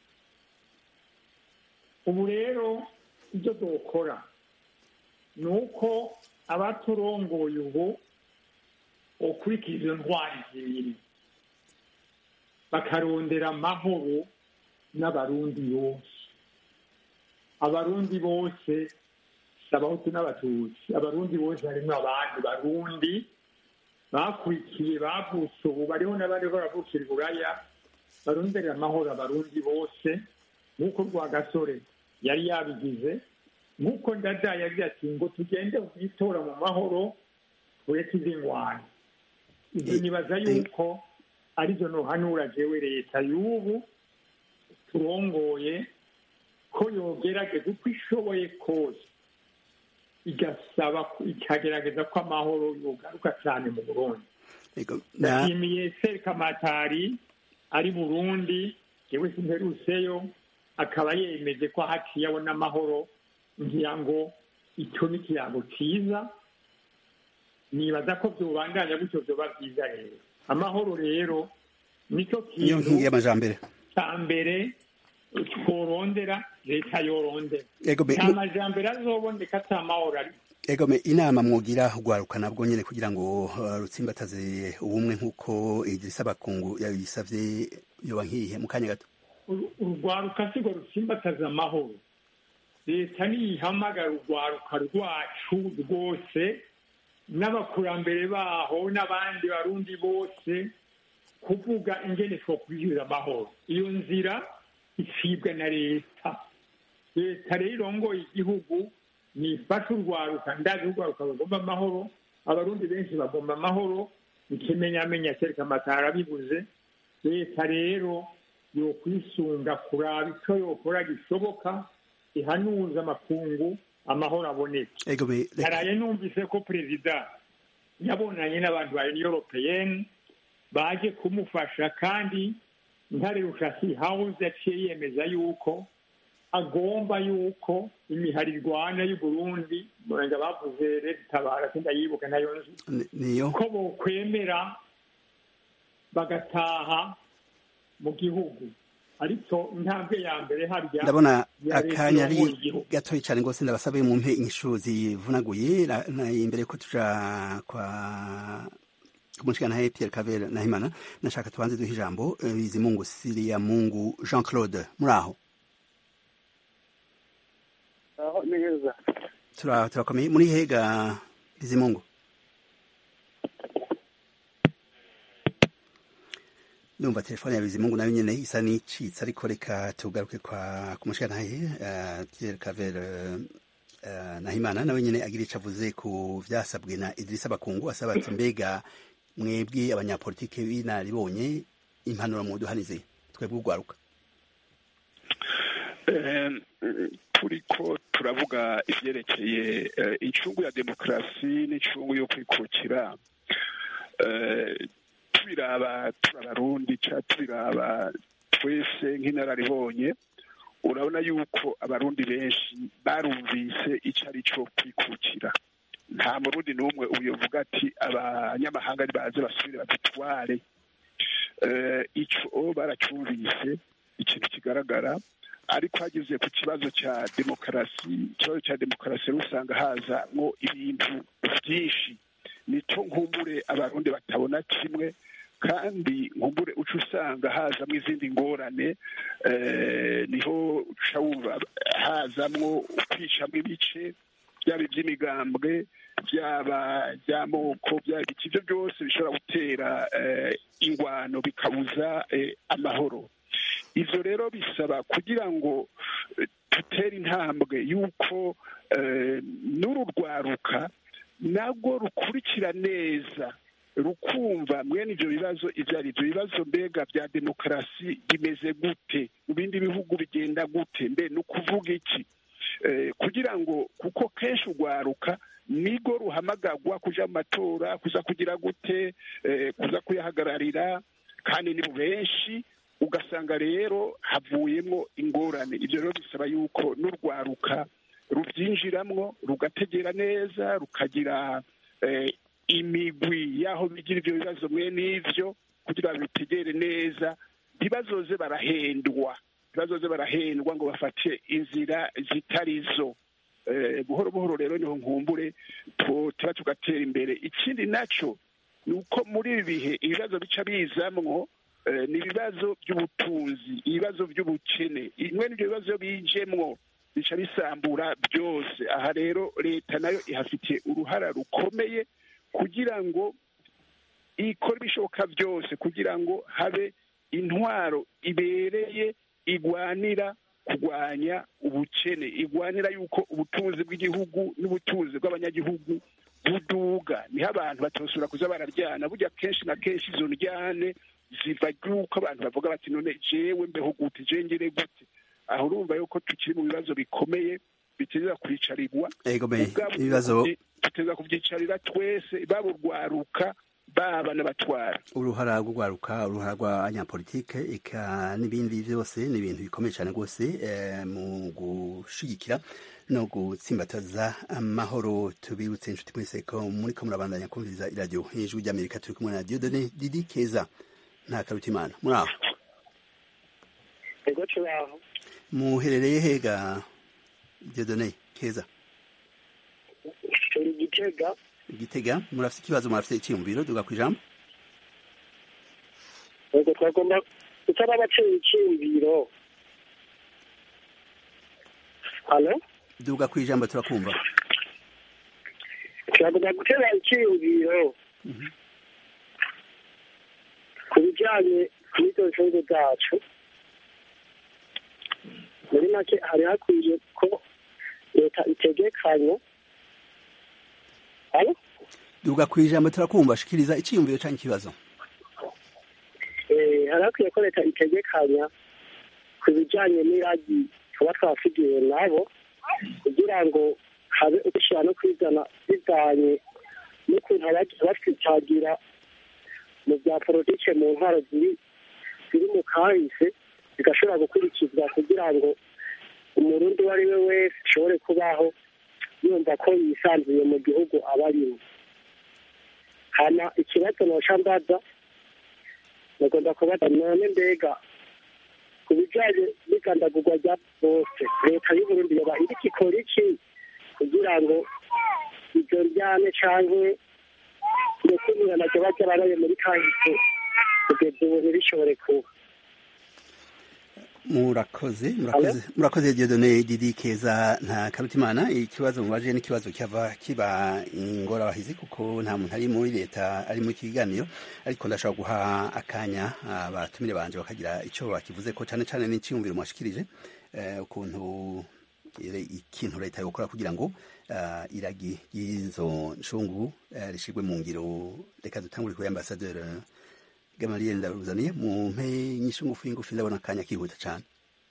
ubu rero ibyo dukora ni uko abaturongoye ubu ukurikiza izo ntwari zibiri bakarondera amahoro n'abarundi bose abarundi bose si abahutu n'abatutsi abarundi bose harimo abandi barundi bakurikiye bavutse ubu bariho n'abandi baravukira iburaya baronderera amahoro abarundi bose nk'uko rwagasore yari yabigize nk'uko ndada yagize ati ngo tugende kwitora mu mahoro tureke izi ngwani ibyo nibaza yuko arizo nohanura jewe leta y'ubu turongoye ko yogerageza uko ishoboye kose igasaba ikagerageza ko amahoro yogaruka cyane mu burundi ndashimiye serikamatari ari burundi yewe simperuseyo akaba yemeje ko haciye abona amahoro ngira ngo icyo ni ikirango cyiza nibaza ko byubandanya gutyo byoba byiza rero amahoro rero nicyo niyo nkingi y'amajambere cya mbere tworondera leta yorondera Egome, nta mu- majambere azoboneka ata mahoro ari egome inama mwogira ugwaruka nabwo nyene kugira ngo uh, rutsimbataze ubumwe nk'uko Idrissa Bakungu yabisavye yoba nkihe mu kanya gato Uru- urwaruka sigo rutsimbataza amahoro leta niyihamagara urwaruka rwacu rwose n'abakurambere baho n'abandi barundi bose kuvuga ingene two kwishyura amahoro iyo nzira icibwa na leta leta rero irongoye igihugu nifasha urwaruka ndazi urwaruka bagomba amahoro abarundi benshi bagomba amahoro ikimenyamenya kereka amatara bibuze leta rero yokwisunga kuraba icyo yokora gishoboka ihanuza amakungu amahoro aboneke ego me reka- naraye numvise ko perezida yabonanye n'abantu ba union européenne baje kumufasha kandi ntare rushasi house yaciye yemeza yuko agomba yuko imihari irwana y'uburundi murenga bavuze leta itabara sindayibuka nayo nzi ni- niyo ko bokwemera bagataha mu gihugu ariko intambwe ya mbere harya ndabona ya leta akanya ari iyoboye igihugu. gatoya cyane rwose ndabasabe mu mpe inyishu zivunaguye na- na- imbere ko tuja kwa kumushikana Pierre Cavera na Himana nashaka tubanze duhe ijambo eh, Bizimungu Siria Mungu Jean Claude muri aho aho neza tura turakomeye muri hega Bizimungu ndumva telefone ya Bizimungu nayo nyene isa n'icitse ariko reka tugaruke kwa kumushikana uh, Pierre Cavera uh, Nahimana nawe nyene agira ico avuze ku vyasabwe na Idrissa Bakungu asaba ati mbega mwebwe abanyapolitike b'inaribonye impanuro muduhanize twebwe urwaruka Eh, turiko turavuga ivyerekeye eh, incungu ya demokarasi n'incungu yo kwikukira eh, tubiraba turi abarundi ca tubiraba twese nk'inararibonye urabona yuko abarundi benshi barumvise ico ari co kwikukira nta murundi n'umwe uyovuga ati abanyamahanga nibaze basubire badutware eh, ico baracumvise ikintu kigaragara ariko hageze ku kibazo cya demokarasi ikibazo cya demokarasi rero usanga hazamwo ibintu byinshi nico nkumbure abarundi batabona kimwe kandi nkumbure uca usanga hazamwo izindi ngorane eh, niho uca wumva hazamwo ukwicamwo ibice byaba iby'imigambwe byaba by'amoko byaba iki ibyo byose bishobora gutera eh, ingwano bikabuza eh, amahoro ivyo rero bisaba kugira ngo eh, dutere intambwe y'uko eh, n'uru rwaruka nabwo rukurikira neza rukumva mwene ivyo bibazo ivyo ari ivyo bibazo mbega bya demokarasi bimeze gute mu bindi bihugu bigenda gute mbe ni ukuvuga iki Eh, kugira ngo kuko kenshi urwaruka nigo ruhamagagwa kuja mu matora kuza kugira gute eh, kuza kuyahagararira kandi ni benshi ugasanga rero havuyemo ingorane ibyo rero bisaba yuko n'urwaruka rubyinjiramwo rugategera neza rukagira eh, imigwi y'aho bigira ibyo bibazo mwe n'ivyo kugira ngo bitegere neza ntibazoze barahendwa ntibazoze barahendwa ngo bafate inzira zitari zo Eh, buhoro buhoro rero niho nkumbure tu- tuba tugatera imbere ikindi naco ni uko muri ibi bihe ibibazo bica bizamwo eh, ni ibibazo by'ubutunzi ibibazo by'ubukene imwe n'ibyo bibazo bijemwo bica bisambura byose aha rero leta nayo ihafitiye uruhara rukomeye kugira ngo ikora ibishoboka byose kugira ngo habe intwaro ibereye igwanira kurwanya ubukene igwanira yuko ubutunzi bw'igihugu n'ubutunzi bw'abanyagihugu buduga niho abantu batosura kuza bararyana burya kenshi na kenshi izo ndyane ziva yuko abantu bavuga bati none jewe mbeho gute je ngire gute aho urumva yuko tukiri mu bibazo bikomeye biteza kwicarirwa ego me ubwabo ibibazo tuteza kubyicarira twese baba urwaruka baba n'abatwara uruhara rw'urwaruka uruhara rw'abanyapolitike eka n'ibindi byose ni ibintu bikomeye cyane rwose eh, mu gushigikira no gutsimbataza amahoro tubibutse inshuti mwese ko muri ko murabandanya kumviriza iradiyo hejuru ry'amerika turi kumwe na diodone didi keza nta karutimana muri aho ego turaho muherereye hega diodone keza turi gitega igitega murafite ikibazo murafite icyiyumviro duga ku ijambo ego twagomba gutara abaceye icyiyumviro halo duga ku ijambo turakumva turagomba gutera icyiyumviro ku bijyanye n'izo nzungu zacu muri make hari hakwiye ko leta itegekanya Alo? duga ku ijambo turakumva shikiriza iciyumviro canke ikibazo Eh, hari hakwiye ko leta itegekanya ku bijyanye n'iragi tuba twasigiwe nabo kugira ngo habe ugushyira no kwizana bivanye n'ukuntu abagiye batwicagira mu bya politike mu ntwaro ziri ziri mu kahise zigashobora gukurikizwa kugira ngo umurundi uwo ari we wese ashobore kubaho yumva ko yisanzuye mu gihugu aba arimo hana ikibazo nosha mbaza bagomba kubaza none mbega ku bijyanye n'igandagurwa rya bose leta y'uburundi yoba iriko ikora iki kugira ngo ibyo njyane canke ndetse n'inyanazo bajya baraye muri kahise kugeza ubu ntibishobore kuba murakoze murakoze murakoze Dieudonné Didi Keza nta karutimana ikibazo mubaje n'ikibazo cyava kiba ingorabahizi kuko nta muntu ari muri leta ari muri kiganiro ariko ndashobora guha akanya abatumire banje bakagira icyo bakivuze ko cyane cyane n'icyumviro mwashikirije eh, ukuntu ire- ikintu leta yokora kugira ngo uh, iragi y'izo nshungu uh, rishigwe mu ngiro reka dutangure kuri ambasaderi Gamaliel ndaruzaniye mu mpe nyinshi ngufi ngufi ndabona akanya kihuta cyane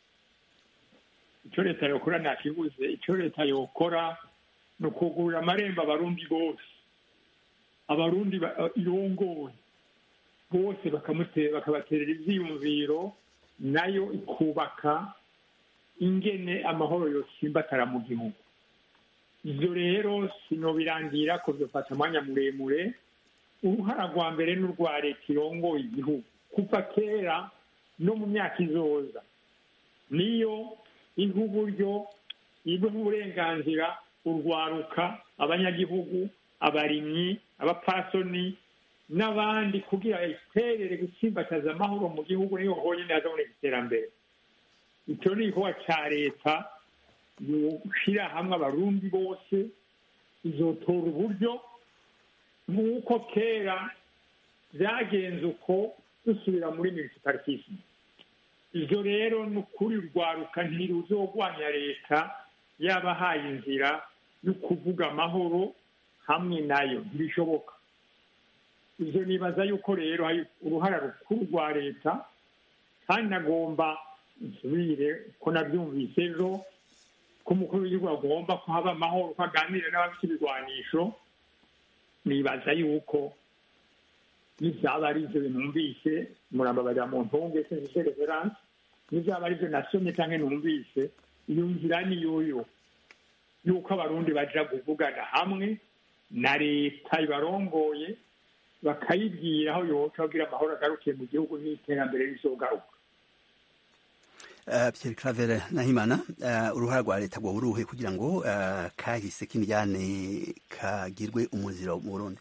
icyo leta yokora ntakibuze icyo leta yokora ni ukugurira amarembo abarundi bose abarundi ba- irongoye bose bakamute- bakabaterera ivyiyumviro nayo ikubaka ingene amahoro yosimbatara mu gihugu ivyo rero sinobirangira ko vyofata umwanya muremure uruhara rwa mbere n'urwa leta irongoye igihugu kuva kera no mu myaka izoza niyo iha uburyo iha uburenganzira urwaruka abanyagihugu abarimyi abapasoni n'abandi kugira iterere gutsimbataza amahoro mu gihugu niho honyine hazaboneka iterambere icyo ni igikorwa cya leta gushyira hamwe abarundi bose izotora uburyo nk'uko kera byagenze uko dusubira muri municipalitisme ibyo rero ni ukuri rwaruka ntiruzogwanya leta yabahaye inzira yo kuvuga amahoro hamwe nayo ntibishoboka ibyo nibaza yuko rero hari uruhara rukuru rwa leta kandi nagomba nsubire ko nabyumvise ejo ko umukuru w'igihugu agomba ko haba amahoro ko aganira n'abafite ibigwanisho nibaza yuko n'ibyaba ari ibyo numvise murambabarira mu ntunge sinzi referanse n'ibyaba ari byo nasomye cyangwa numvise iyo nzira ni yoyo yuko abarundi baja kuvugana hamwe na leta ibarongoye bakayibwira aho yoca kugira amahoro agarukiye mu gihugu n'iterambere rizogaruka Uh, Pierre Claver Nahimana uh, uruhara rwa leta rwo uruhe kugira ngo uh, kahise k'imijyane kagirwe umuziro mu Burundi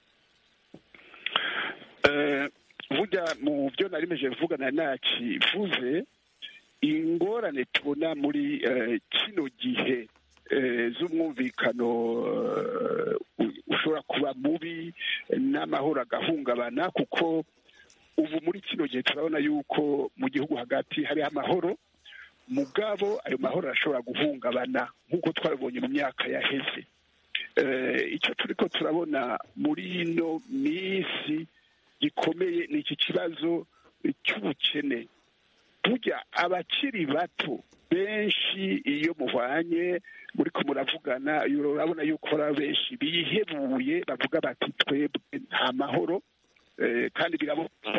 Eh, burya mu byo nari meje kuvugana nakivuze ingorane tubona muri eh, kino gihe eh, z'umwumvikano eh, u- ushobora kuba mubi n'amahoro agahungabana kuko ubu muri kino gihe turabona yuko mu gihugu hagati hariho amahoro mugabo ayo mahoro arashobora guhungabana nk'uko twabibonye mu myaka yaheze Eh, icyo turiko turabona muri ino minsi gikomeye ni iki kibazo cy'ubukene burya abakiri bato benshi iyo muhwanye muriko muravugana urabona yuko hari benshi bihebuye bavuga bati twebwe nta mahoro Eh, kandi biraboneka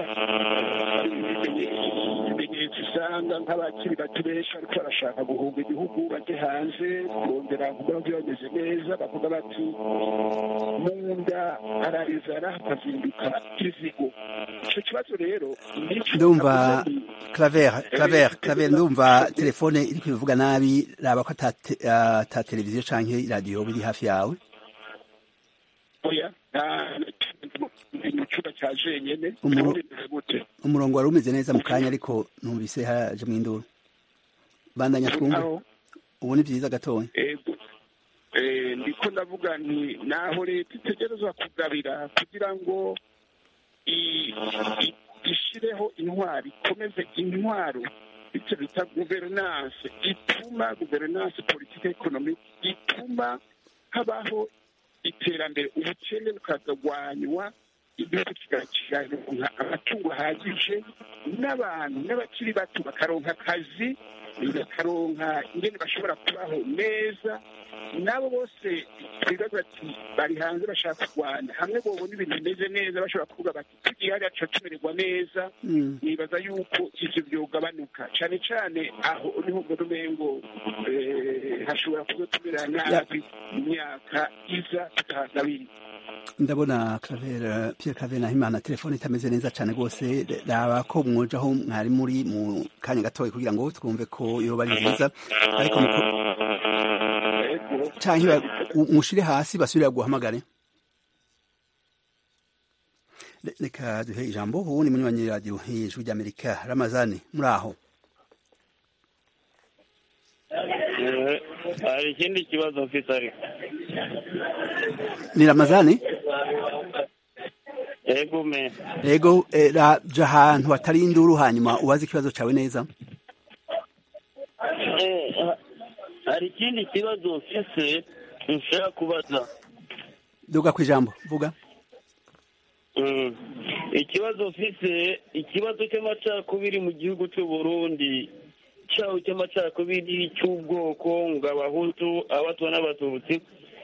ibimenyetso usanga nk'abakiri bato benshi bariko barashaka guhunga igihugu bajye hanze kurondera kugira ngo bameze neza bavuga bati mu nda hararizara hakazinduka izigo ico kibazo rero nico ndumva navuze nti, Claver Claver Claver ndumva telefone iri kwivuga nabi raba ko ata te- ata televiziyo canke radio biri hafi yawe oya nta mu cyumba cya jenyene Umu- birimo bimeze gute umurongo wari umeze neza mu kanya ariko numvise haje mu induru bandanya twumve Aho, ubu ni byiza gatoya ego Eh, ndiko ndavuga nti naho leta itegerezwa kugabira kugira ngo i- i- ishireho intwaro ikomeze intwaro icyo bita guverinanse ituma guverinanse politike ekonomike ituma habaho iterambere ubukene bukagabanywa igihugu kigaronka amatungo ahagije n'abantu n'abakiri bato bakaronka akazi bakaronka ingene bashobora kubaho neza nabo bose twibaza bati bari hanze bashaka kurwana hamwe bobona ibintu bimeze neza bashobora kuvuga bati tugiye hariya tuca tumererwa neza nibaza yuko ivyo vyogabanuka cane cane aho niho mbona umengo hashobora kuba tumera nabi imyaka iza tutahagabiri ndabona Claver Pierre Claver Nahimana telefone itameze neza cyane rwose raba ko mwoja aho mwari muri mu kanya gatoya kugira ngo twumve ko yoba ari nziza ariko canke mushire hasi basubira guhamagare reka duhe ijambo ubu ni munywanyi radio ijwi ry'amerika ramazani muri aho hari ikindi kibazo mfite ariko ni ramazani ego me ego raja ahantu hatari induru hanyuma ubaze ikibazo cyawe neza hari ikindi kibazo mfise nshaka kubaza duga ku ijambo vuga ikibazo mfise ikibazo cy'amacakubiri mu gihugu cy'u Burundi cyaho cy'amacakubiri cy'ubwoko ngo abahutu abatwa n'abatutsi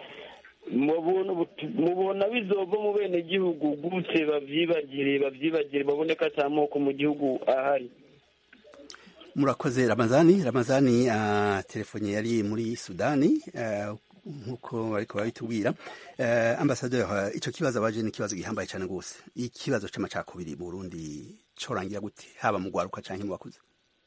mubona bizova mu bene gihugu gute bavyibagire bavyibagire babone ko ata moko mu gihugu ahari murakoze ramazani ramazani uh, telefone yari muri sudani uh, nkuko bariko babitubwira uh, ambasaderi uh, ico kibazo abaje ni ikibazo gihambaye cyane rwose ikibazo c'amacakubiri mu Burundi corangira gute haba mu gwaruka canke mu bakuze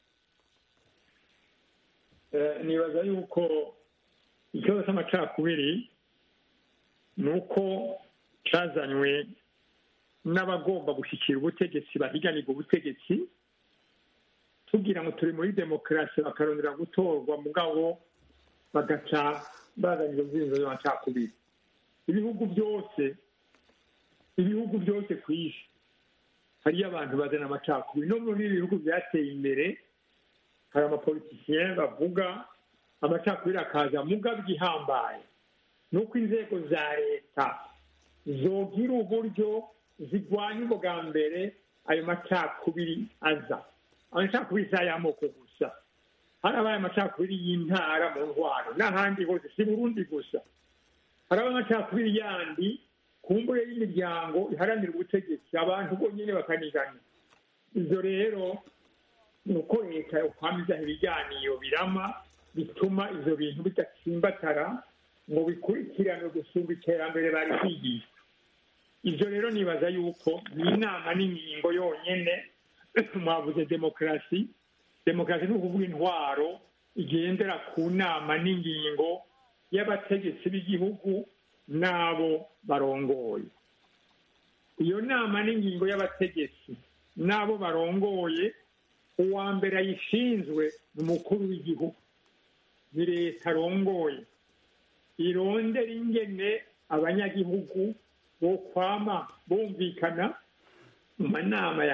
nibaza yuko ikibazo c'amacakubiri ni uko cazanywe n'abagomba gushyikira ubutegetsi bahiganirwa ubutegetsi tugira ngo turi muri demokarasi bakarondera gutorwa mugabo bagaca bazana izo nzinzo z'amacakubiri ibihugu byose ibihugu byose ku isi hariyo abantu bazana amacakubiri no muri ibi bihugu byateye imbere hari amapolitisiyen bavuga amacakubiri akaza mugabo igihambaye ni uko inzego za leta zogira uburyo zirwanya ubwa mbere ayo macakubiri aza amacakubiri si ay'amoko gusa harabaye amacakubiri y'intara mu ntwaro n'ahandi hose si burundi gusa harabaye amacakubiri yandi ku mbure y'imiryango iharanira ubutegetsi abantu bonyine bakanigana ibyo rero ni uko leta yokwamizaho ibiganiro birama bituma ibyo bintu bidatsimbatara ngo bikurikirane gusumba iterambere bari kwigisha ibyo rero nibaza yuko ni inama n'ingingo yonyine mwavuze demokarasi demokarasi ni ukuvuga intwaro igendera ku nama n'ingingo y'abategetsi b'igihugu n'abo barongoye iyo nama n'ingingo y'abategetsi n'abo barongoye uwa mbere ayishinzwe ni umukuru w'igihugu ni leta arongoye irondera ingene abanyagihugu bo kwama bumvikana mu manama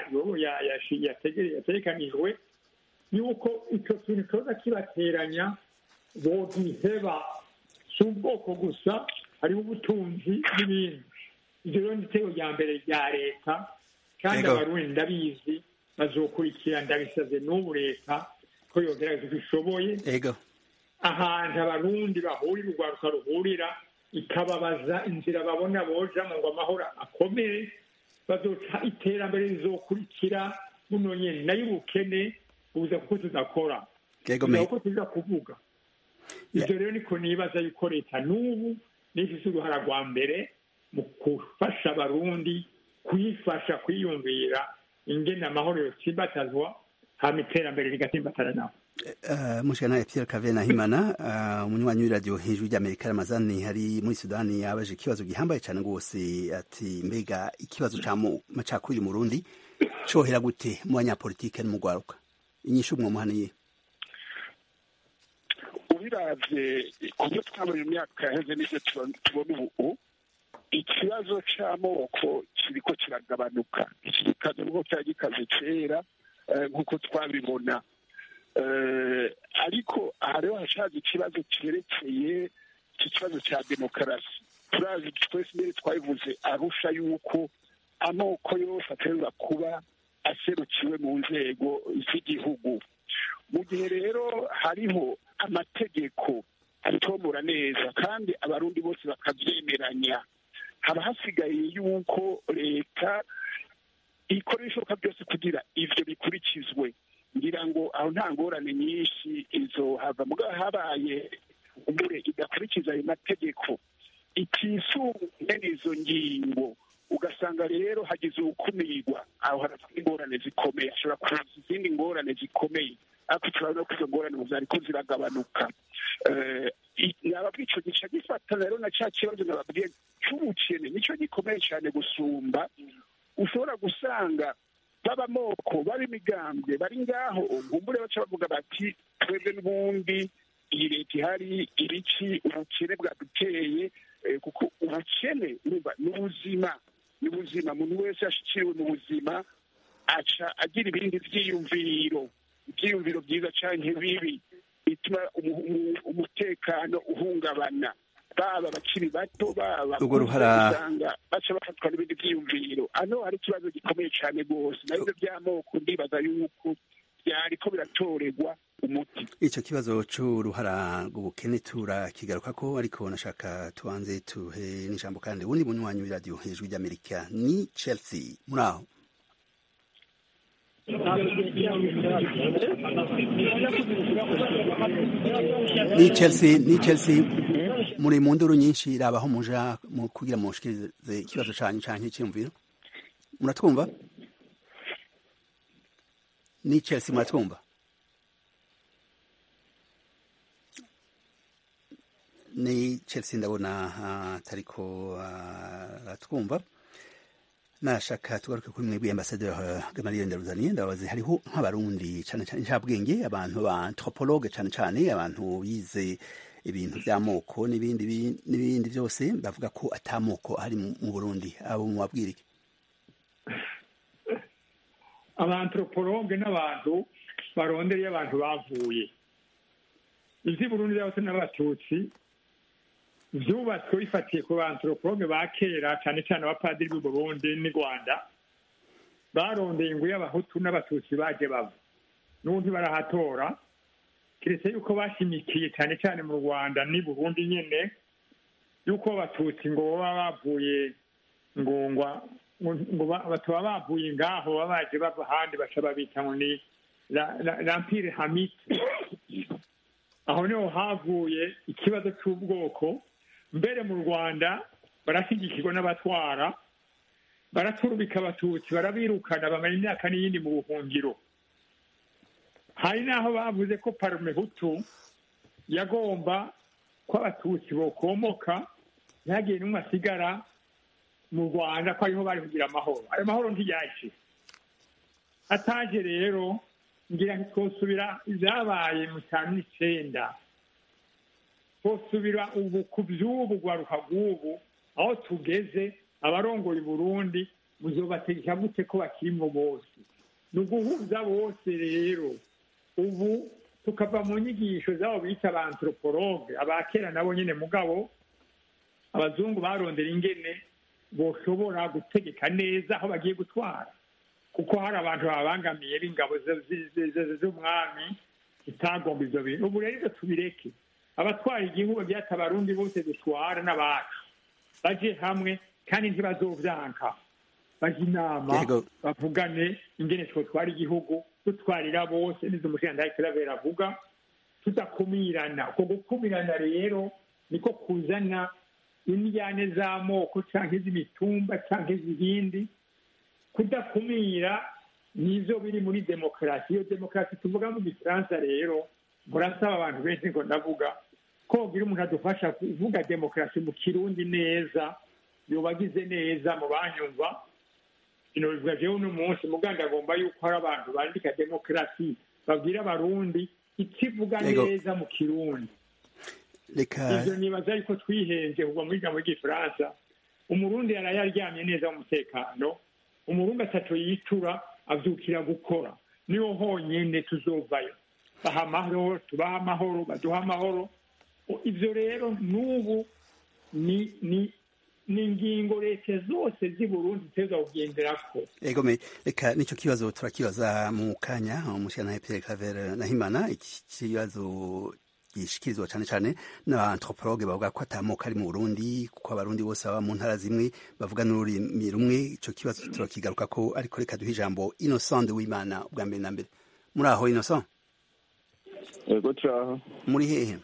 yategekanijwe yuko icyo kintu cyoza kibateranya bogiheba si ubwoko gusa hariho ubutunzi n'ibindi ibyo rero ni itego rya mbere rya leta kandi abarundi ndabizi bazokurikira ndabisaze n'ubu leta ko yogerageza uko ishoboye ahantu abarundi bahurira urwaruka ruhurira ikababaza inzira babona bojamo ngo amahoro akomere bazoca iterambere rizokurikira buno nyene nayo ubukene buza kuko tudakora kuko tuza kuvuga ivyo rero niko nibaza yuko leta n'ubu nifise uruhara rwa mbere mu gufasha abarundi kuyifasha kwiyumvira ingene amahoro yotsimbatazwa hama iterambere rigatsimbatana nabo Uh, mushikana Pierre Cave na Himana uh, umunywanyi w'iradio hejuru ry'Amerika Ramazani hari muri Sudani yabaje ikibazo gihambaye cyane rwose ati mbega ikibazo ca macakubiri mu Burundi cohera gute mu banyapolitike no mu gwaruka inyishu mwo muhaniye ubiravye kubyo twabonye mu myaka yaheze n'ivyo tubona ubu ikibazo c'amoko kiriko kiragabanuka iki gikaze nuko cyari gikaze kera nk'uko twabibona Eh, ariko aha rero hashaje ikibazo cyerekeye iki kibazo cya demokarasi turazi twese mbere twabivuze arusha yuko amoko yose aterwa kuba aserukiwe mu nzego z'igihugu mu gihe rero hariho amategeko atomora neza kandi abarundi bose bakabyemeranya haba hasigaye yuko leta ikora ibishoboka byose kugira ivyo bikurikizwe ngira ngo aho nta ngorane nyinshi izohava mugabo habaye umure idakurikiza ayo mategeko itisunge n'izo ngingo ugasanga rero hagize uwukumirwa aho harapfa ingorane zikomeye hashobora kuza izindi ngorane zikomeye ariko turabona ko izo ngorane ubu zariko ziragabanuka Eh, i- nababwiye ico gica gifatana rero na ca kibazo nababwiye c'ubukene nico gikomeye cane gusumba ushobora gusanga baba amoko baba imigambwe bari ngaho ngumbure baca bavuga bati twebwe n'ubundi iyi leta ihari ibiki ubukene bwaduteye eh, kuko ubukene urumva ni ubuzima ni ubuzima umuntu wese yashikiriwe mu buzima aca agira ibindi vyiyumviro ivyiyumviro vyiza canke bibi bituma umu- umu- umutekano uhungabana baba abakiri bato baba Urwo ruhara- usanga baca bafatwa n'ibindi vyiyumviro hano hari ikibazo gikomeye cane rwose nabivyo vy'amoko ndibaza yuko vyariko biratorerwa umuti ico kibazo c'uruhara rw'ubukene turakigaruka ko ariko nashaka tubanze tuhe n'ijambo kandi ubundi bunywanyi w'iradiyo hejuru ry'amerika ni chelsea muri aho ni chelsea ni chelsea muri mu nduru nyinshi rabaho muja mu kugira mushikirize ikibazo canyu canke iciyumviro muratwumva ni chelsea muratwumva ni chelsea ndabona atariko aratwumva nashaka tugaruke kuri mwebwe ambasaderi gamaliel ndaruzaniye ndabaze hariho nk'abarundi cane cane ncabwenge abantu ba anthropologue cane cane abantu bize ibintu vy'amoko n'ibindi bi- n'ibindi vyose bavuga ko atamoko ari mu mu burundi abo mubabwira iki abantropologe n'abantu barondereye abantu bavuye ivy'i burundi by'abatutsi n'abatutsi vyubatswe bifatiye ku bantropologe ba kera cane cane abapadiri b'u burundi n'i rwanda barondeye ingu y'abahutu n'abatutsi baje bava n'ubundi barahatora kiretse yuko bashimikiye cane cane mu rwanda n'i burundi nyene yuko abatutsi ngo baba bavuye ngo ngwa ngo ba- bataba bavuye ngaho baba baje bava ahandi baca babita ngo ni la- la- l'empire hamite aho niho havuye ikibazo c'ubwoko mbere mu rwanda barashyigikirwa n'abatwara baraturubika abatutsi barabirukana bamara imyaka n'iyindi mu buhungiro hari n'aho bavuze ko parume hutu yagomba ko abatutsi bokomoka ntihagire n'umwe asigara mu rwanda ko ariho bari kugira amahoro ayo mahoro ntiyaje ataje rero ngira ntitwosubira ibyabaye mu cyaro n'icenda twosubira ubu ku by'ubu rwaruka rw'ubu aho tugeze abarongoye burundi muzobategeka gute ko bakirimo bose ni uguhuza bose rero ubu tukava mu nyigisho z'abo bita ba anthropologue abakera nabo nyine mugabo abazungu barondera ingene boshobora gutegeka neza aho bagiye gutwara kuko hari abantu babangamiye b'ingabo z- z- z- z- z'umwami zitagomba ivyo bintu ubu rero ivyo tubireke abatwara igihugu byata abarundi bose dutwara n'abacu baje hamwe kandi ntibazovyanka baje inama Yego. bavugane ingene twotwara igihugu dutwarira bose nizo umushingantahe kiravera avuga tudakumirana uko gukumirana rero niko kuzana indyane z'amoko canke z'imitumba canke z'ibindi kudakumira nivyo biri muri demokarasi iyo demokarasi tuvuga mu gifaransa rero murasaba abantu benshi ngo ndavuga ko wogira umuntu adufasha kuvuga demokarasi mu kirundi neza yobagize neza mu banyumva ino bivuga jewe uno munsi muganda agomba yuko hari abantu bandika demokarasi babwira abarundi ikivuga Yego. neza mu kirundi reka ivyo nibaza yuko twihenze kuva muri jambo ry'igifaransa umurundi yaraye aryamye neza mu mutekano umurundi ataco yitura avyukira gukora niho honyene tuzovayo baha amahoro tubaha amahoro baduha amahoro ibyo rero n'ubu ni ni ni ingingo leta zose z'i burundi ziteza kugenderako ego me reka nicyo kibazo turakibaza mu kanya umushyiranahe pierre claver nahimana iki kibazo gishikirizwa cyane cyane n'abanthropologue bavuga ko atamuka ari mu burundi kuko abarundi bose baba mu ntara zimwe bavuga n'ururimi rumwe icyo kibazo turakigaruka ko ariko reka duhe ijambo innocent w'imana ubwa mbere na mbere muri aho innocent ego turaho muri hehe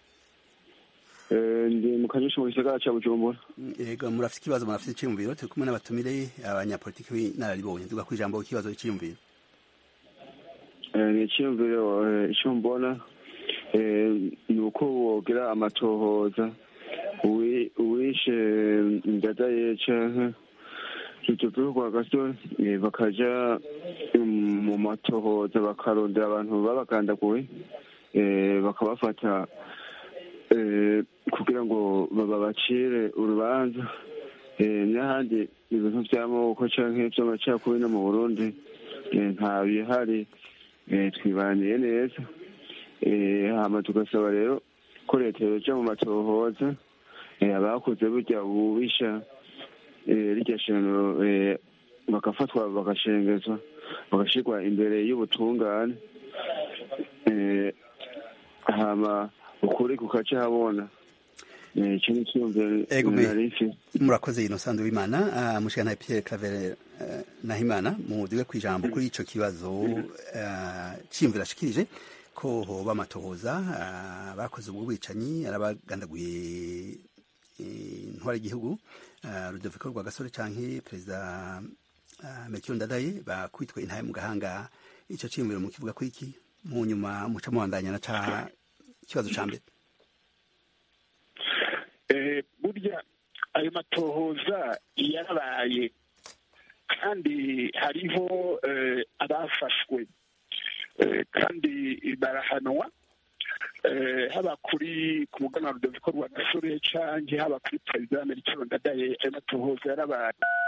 ndi mu kanyusha mu gisagara cya bujumbura yego murafite ikibazo murafite icyiyumviro turi kumwe n'abatumire abanyapolitiki b'inararibonye tuvuga ku ijambo ikibazo cy'iyumviro ni icyiyumviro icyo mbona ni uko wogira amatohoza uwishe ndadaye canke tututu kwa gaso bakaja mu matohoza bakarondera abantu babagandaguwe bakabafata kugira ngo babacire urubanza n'ahandi ibintu by'amoko canke by'amacakubiri no mu burundi nta bihari twibaniye neza hama tugasaba rero ko leta yoja mu matohoza abakoze burya ububisha rirya shano bagafatwa bagashengezwa bagashirwa imbere y'ubutungane hama ukuri kukaca habona icyo ni icyumviro murakoze innocent w'imana mushikana pierre claver nahimana muduge ku ijambo kuri ico kibazo ciyumviro ashikirije ko hoba amatohoza bakoze ubwo bwicanyi arabagandaguye intwara y'igihugu rudoviko rwa gasore canke perezida melchior ndadaye bakubitwe intaye mu gahanga ico ciyumviro mu kivuga ko iki mu nyuma muca mubandanya na ca ikibazo ca mbere burya ayo matohoza yarabaye kandi hariho abafashwe kandi barahanwa haba kuri ku muganwa rudoviko rwa gasore canke haba kuri perezida melchior ndadaye ayo matohoza yarabaye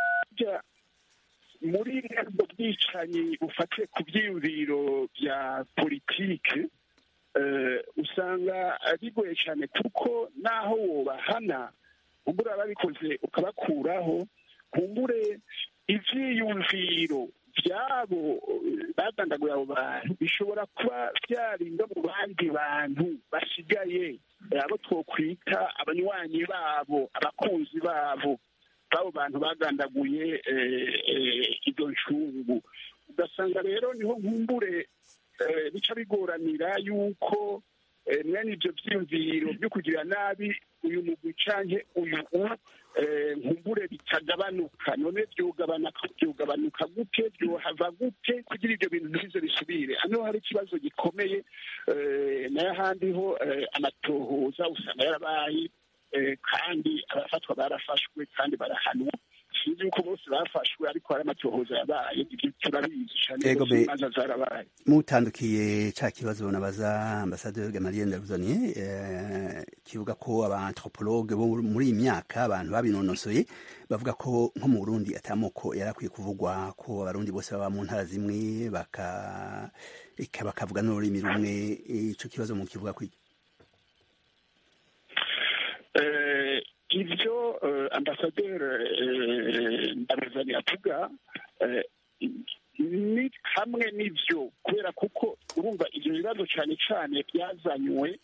muri ubwo bwicanyi bufatiye ku byiyumviro bya politike usanga bigoye cyane kuko naho wobahana kumbura ababikoze ukabakuraho kumbure ivyiyumviro byabo bagandaguye abo bantu bishobora kuba byarinda mu bandi bantu basigaye abo twokwita abanywanyi babo abakunzi babo b'abo bantu bagandaguye izo ncungu ugasanga rero niho nkumbure bica bigoranira yuko mwene ibyo byiyumviro byo kugira nabi uyu mugwi canke uyu nkumbure bitagabanuka none byogabanuka gute byohava gute kugira ibyo bintu ntibize bisubire hano hari ikibazo gikomeye nayo ahandi ho amatohoza usanga yarabaye kandi abafatwa barafashwe kandi barahanwa sinzi yuko bose bafashwe ariko hari amatohoza yabaye ibyo turabizi cyane imanza zarabaye mutandukiye ca kibazo nabaza ambasaderi gamaliye ndaruzaniye kivuga ko abanthropologue bo muri iyi myaka abantu babinonosoye bavuga ko nko mu burundi atamoko yari akwiye kuvugwa ko abarundi bose baba mu ntara zimwe bakavuga n'ururimi rumwe ico kibazo mu kivuga kwiki ibyo ambasaderi ndabazani avuga ni hamwe n'ibyo kubera kuko urumva ibyo bibazo cyane cyane byazanywe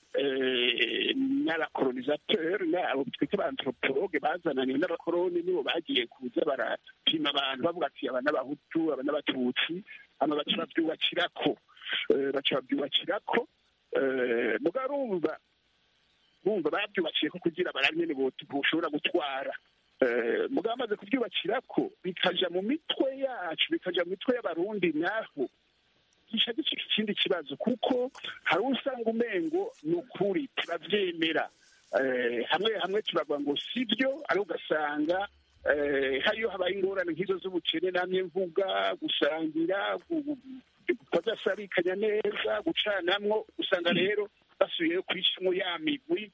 n'abakolonizateur abo twita abanthropologue bazananiwe n'abakoloni nibo bagiye kuza barapima abantu bavuga ati aba n'abahutu aba n'abatutsi hama baca babyubakirako baca babyubakirako mugarumva bumva babyubakiye ko kugira baranyene boshobora gutwara mugabo bamaze kubyubakira ko bikaja mu mitwe yacu bikaja mu mitwe y'abarundi naho gica gicika ikindi kibazo kuko hari usanga umengo ni ukuri turavyemera hamwe hamwe turavuga ngo sibyo ari ugasanga hariyo habaye ingorane nk'izo z'ubukene namye mvuga gusangira kudasarikanya neza gucanamwo usanga rero basubiyeyo kwicamwo ya migwi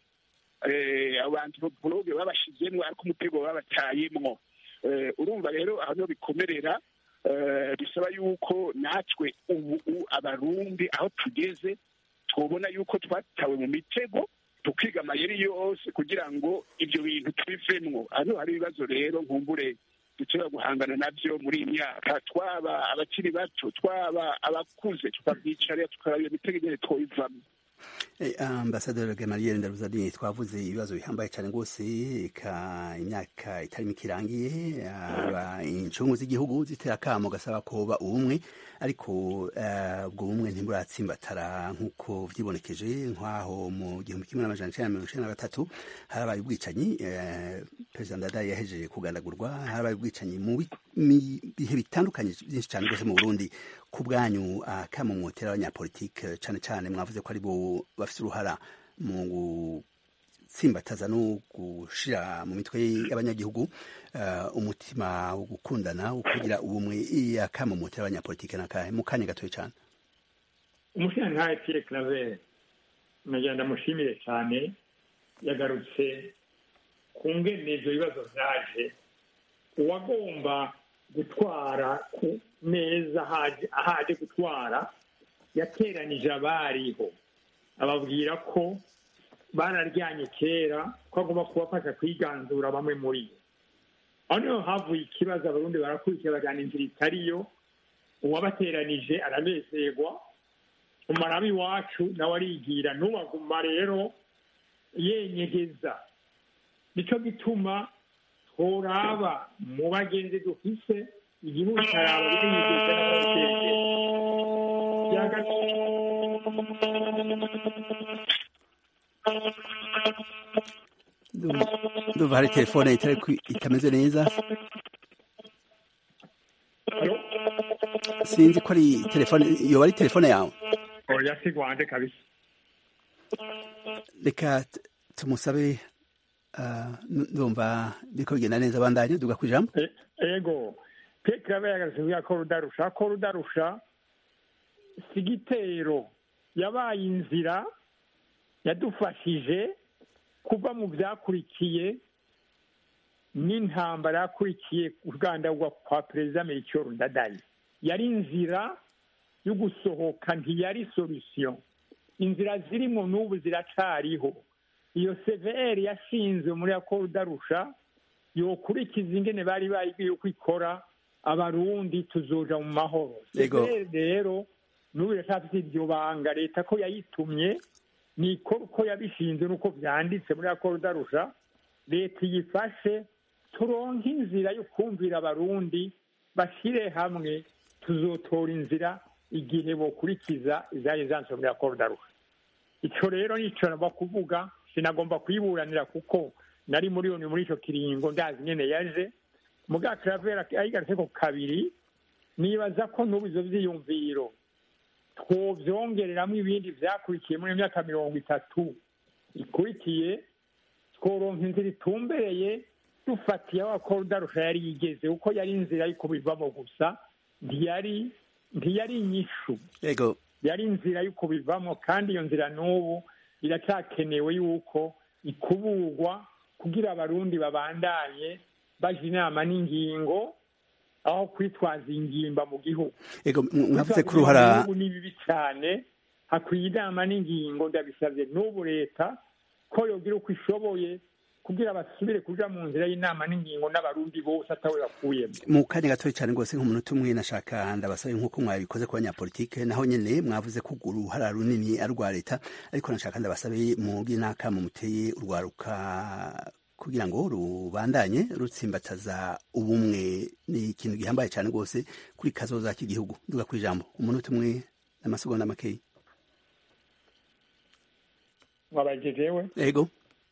abantropologe babashizemwo ariko umutego babatayemwo urumva rero aho niho bikomerera bisaba yuko natwe ubu abarundi aho tugeze twabona yuko twatawe mu mitego tukiga amayeri yose kugira ngo ibyo bintu tubivemwo hano hari ibibazo rero nkumbure dushobora guhangana nabyo muri iyi myaka twaba abakiri bato twaba abakuze tukabyicarira tukaraba iyo mitego igihe twabivamo ambasaderi Gamaliel Ndaruzadini twavuze ibibazo bihambaye cyane rwose ka imyaka itari mike irangiye incungu z'igihugu zitera akamo gasaba koba ubumwe ariko ubwo bumwe ntiburatsimbatara nk'uko vyibonekeje nk'aho mu gihumbi kimwe n'amajana icenda na mirongo icenda na gatatu harabaye ubwicanyi perezida Ndadaye yahejeje kugandagurwa harabaye ubwicanyi mu bihe bitandukanye byinshi cyane rwose mu Burundi ku bwanyu akamo mwotera abanyapolitike cyane cyane mwavuze ko ari bo bafite uruhara mu gutsimbataza no gushira mu mitwe y'abanyagihugu umutima wo gukundana wo kugira ubumwe akamo mwotera abanyapolitike nakahe mu kanya gatoya cyane umushingantahe Pierre Claver nagira ndamushimire cyane yagarutse ku ngene ivyo bibazo vyaje uwagomba gutwara ku neza ahaje gutwara yateranije abariho ababwira ko bararyanye kera ko agomba kubafasha kwiganzura bamwe muri bo aho niho havuye ikibazo abarundi barakurikira bajyana inzira itariyo uwabateranije aranezerwa umarabi iwacu nawe arigira n'ubaguma rero yenyegeza nicyo gituma tworaba mu bagenzi dufise igihugu cyaraba binyegeza n'abatekereza ndumva hari telefone itameze neza sinzi ko ari telefone yoba ari telefone yawe oya si rwande kabisa reka tumusabe ndumva biriko bigenda neza bandanye duga ku ijambo ego peke yaba yagarutse kuvuga ko rudarusha ko rudarusha si igitero yabaye inzira yadufashije kuva mu byakurikiye n'intambara yakurikiye urwandagwa kwa perezida melchior ndadaye yari inzira yo gusohoka ntiyari solution inzira zirimo n'ubu ziracariho iyo cvr yashinzwe muri ako rudarusha yokurikiza ingene bari bagiye uko ikora abarundi tuzoja mu mahoro cvr rero n'ubu iracafite iryo banga leta ko yayitumye nikora uko yabishinze n'uko byanditse muri ako rudarusha leta iyifashe turonke inzira yo kumvira abarundi bashyire hamwe tuzotora inzira igihe bokurikiza izari zanditse muri ako rudarusha icyo rero nicyo nagomba kuvuga sinagomba kuyiburanira kuko nari muri yoni muri icyo kiringo ndazi nyine yaje muga karavera ayigarutse ko kabiri nibaza ko n'ubu izo byiyumviro twobyongereramo ibindi byakurikiye muri myaka mirongo itatu ikurikiye tworonka inzira itumbereye dufatiye aho akorudarusha yari yigeze kuko yari inzira yo kubivamo gusa ntiyari ntiyari inyishu yari inzira yo kubivamo kandi iyo nzira n'ubu iracyakenewe yuko ikuburwa kugira abarundi babandanye baje inama n'ingingo aho kwitwaza ingimba mu gihugu mwavuze ko uruhara ni bibi cyane hakwiye inama n'ingingo ndabisabye n'ubu leta ko yogira uko ishoboye kugira basubire kuja mu nzira y'inama n'ingingo n'abarundi bose atawe bakuyemo mu kanya gatoya cyane rwose nk'umunota umwe nashaka ndabasabe nk'uko mwabikoze ku banyapolitike naho nyene mwavuze ko uruhara runini ari urwa leta ariko nashaka ndabasabe mubwire n'akamo muteye urwaruka kugira ngo rubandanye rutsimbataza ubumwe ni ikintu gihambaye cyane rwose kuri kazoza k'igihugu duga ku ijambo umunota umwe n'amasegonda makeya mwabagejewe ego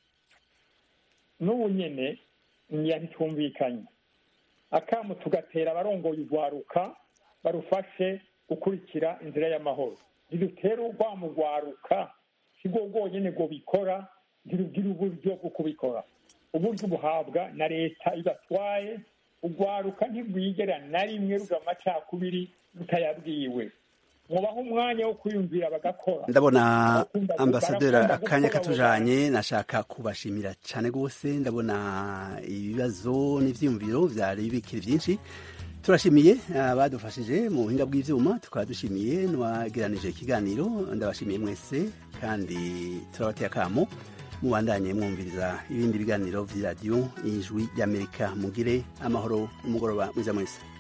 n'ubu nyene ntitwumvikanye akamu tugatera abarongoye urwaruka barufashe gukurikira inzira y'amahoro ntidutere urwamo rwaruka sibwo bwonyene bwo bikora ntirugira uburyo bwo kubikora uburyo buhabwa na leta ibatwaye urwaruka ntirwigera na rimwe ruga amacakubiri rutayabwiwe mubaho umwanya wo kwiyumvira bagakora ndabona ambasaderi akanya katujanye nashaka kubashimira cyane rwose ndabona ibibazo n'ivyiyumviro vyari bikiri vyinshi turashimiye abadufashije mu buhinga bw'ivyuma tukaba dushimiye n'uwageranije ikiganiro ndabashimiye mwese kandi turabateye akamo mubandanye mwumviriza ibindi biganiro vy'iradiyo ijwi ry'amerika mugire amahoro n'umugoroba mwiza mwese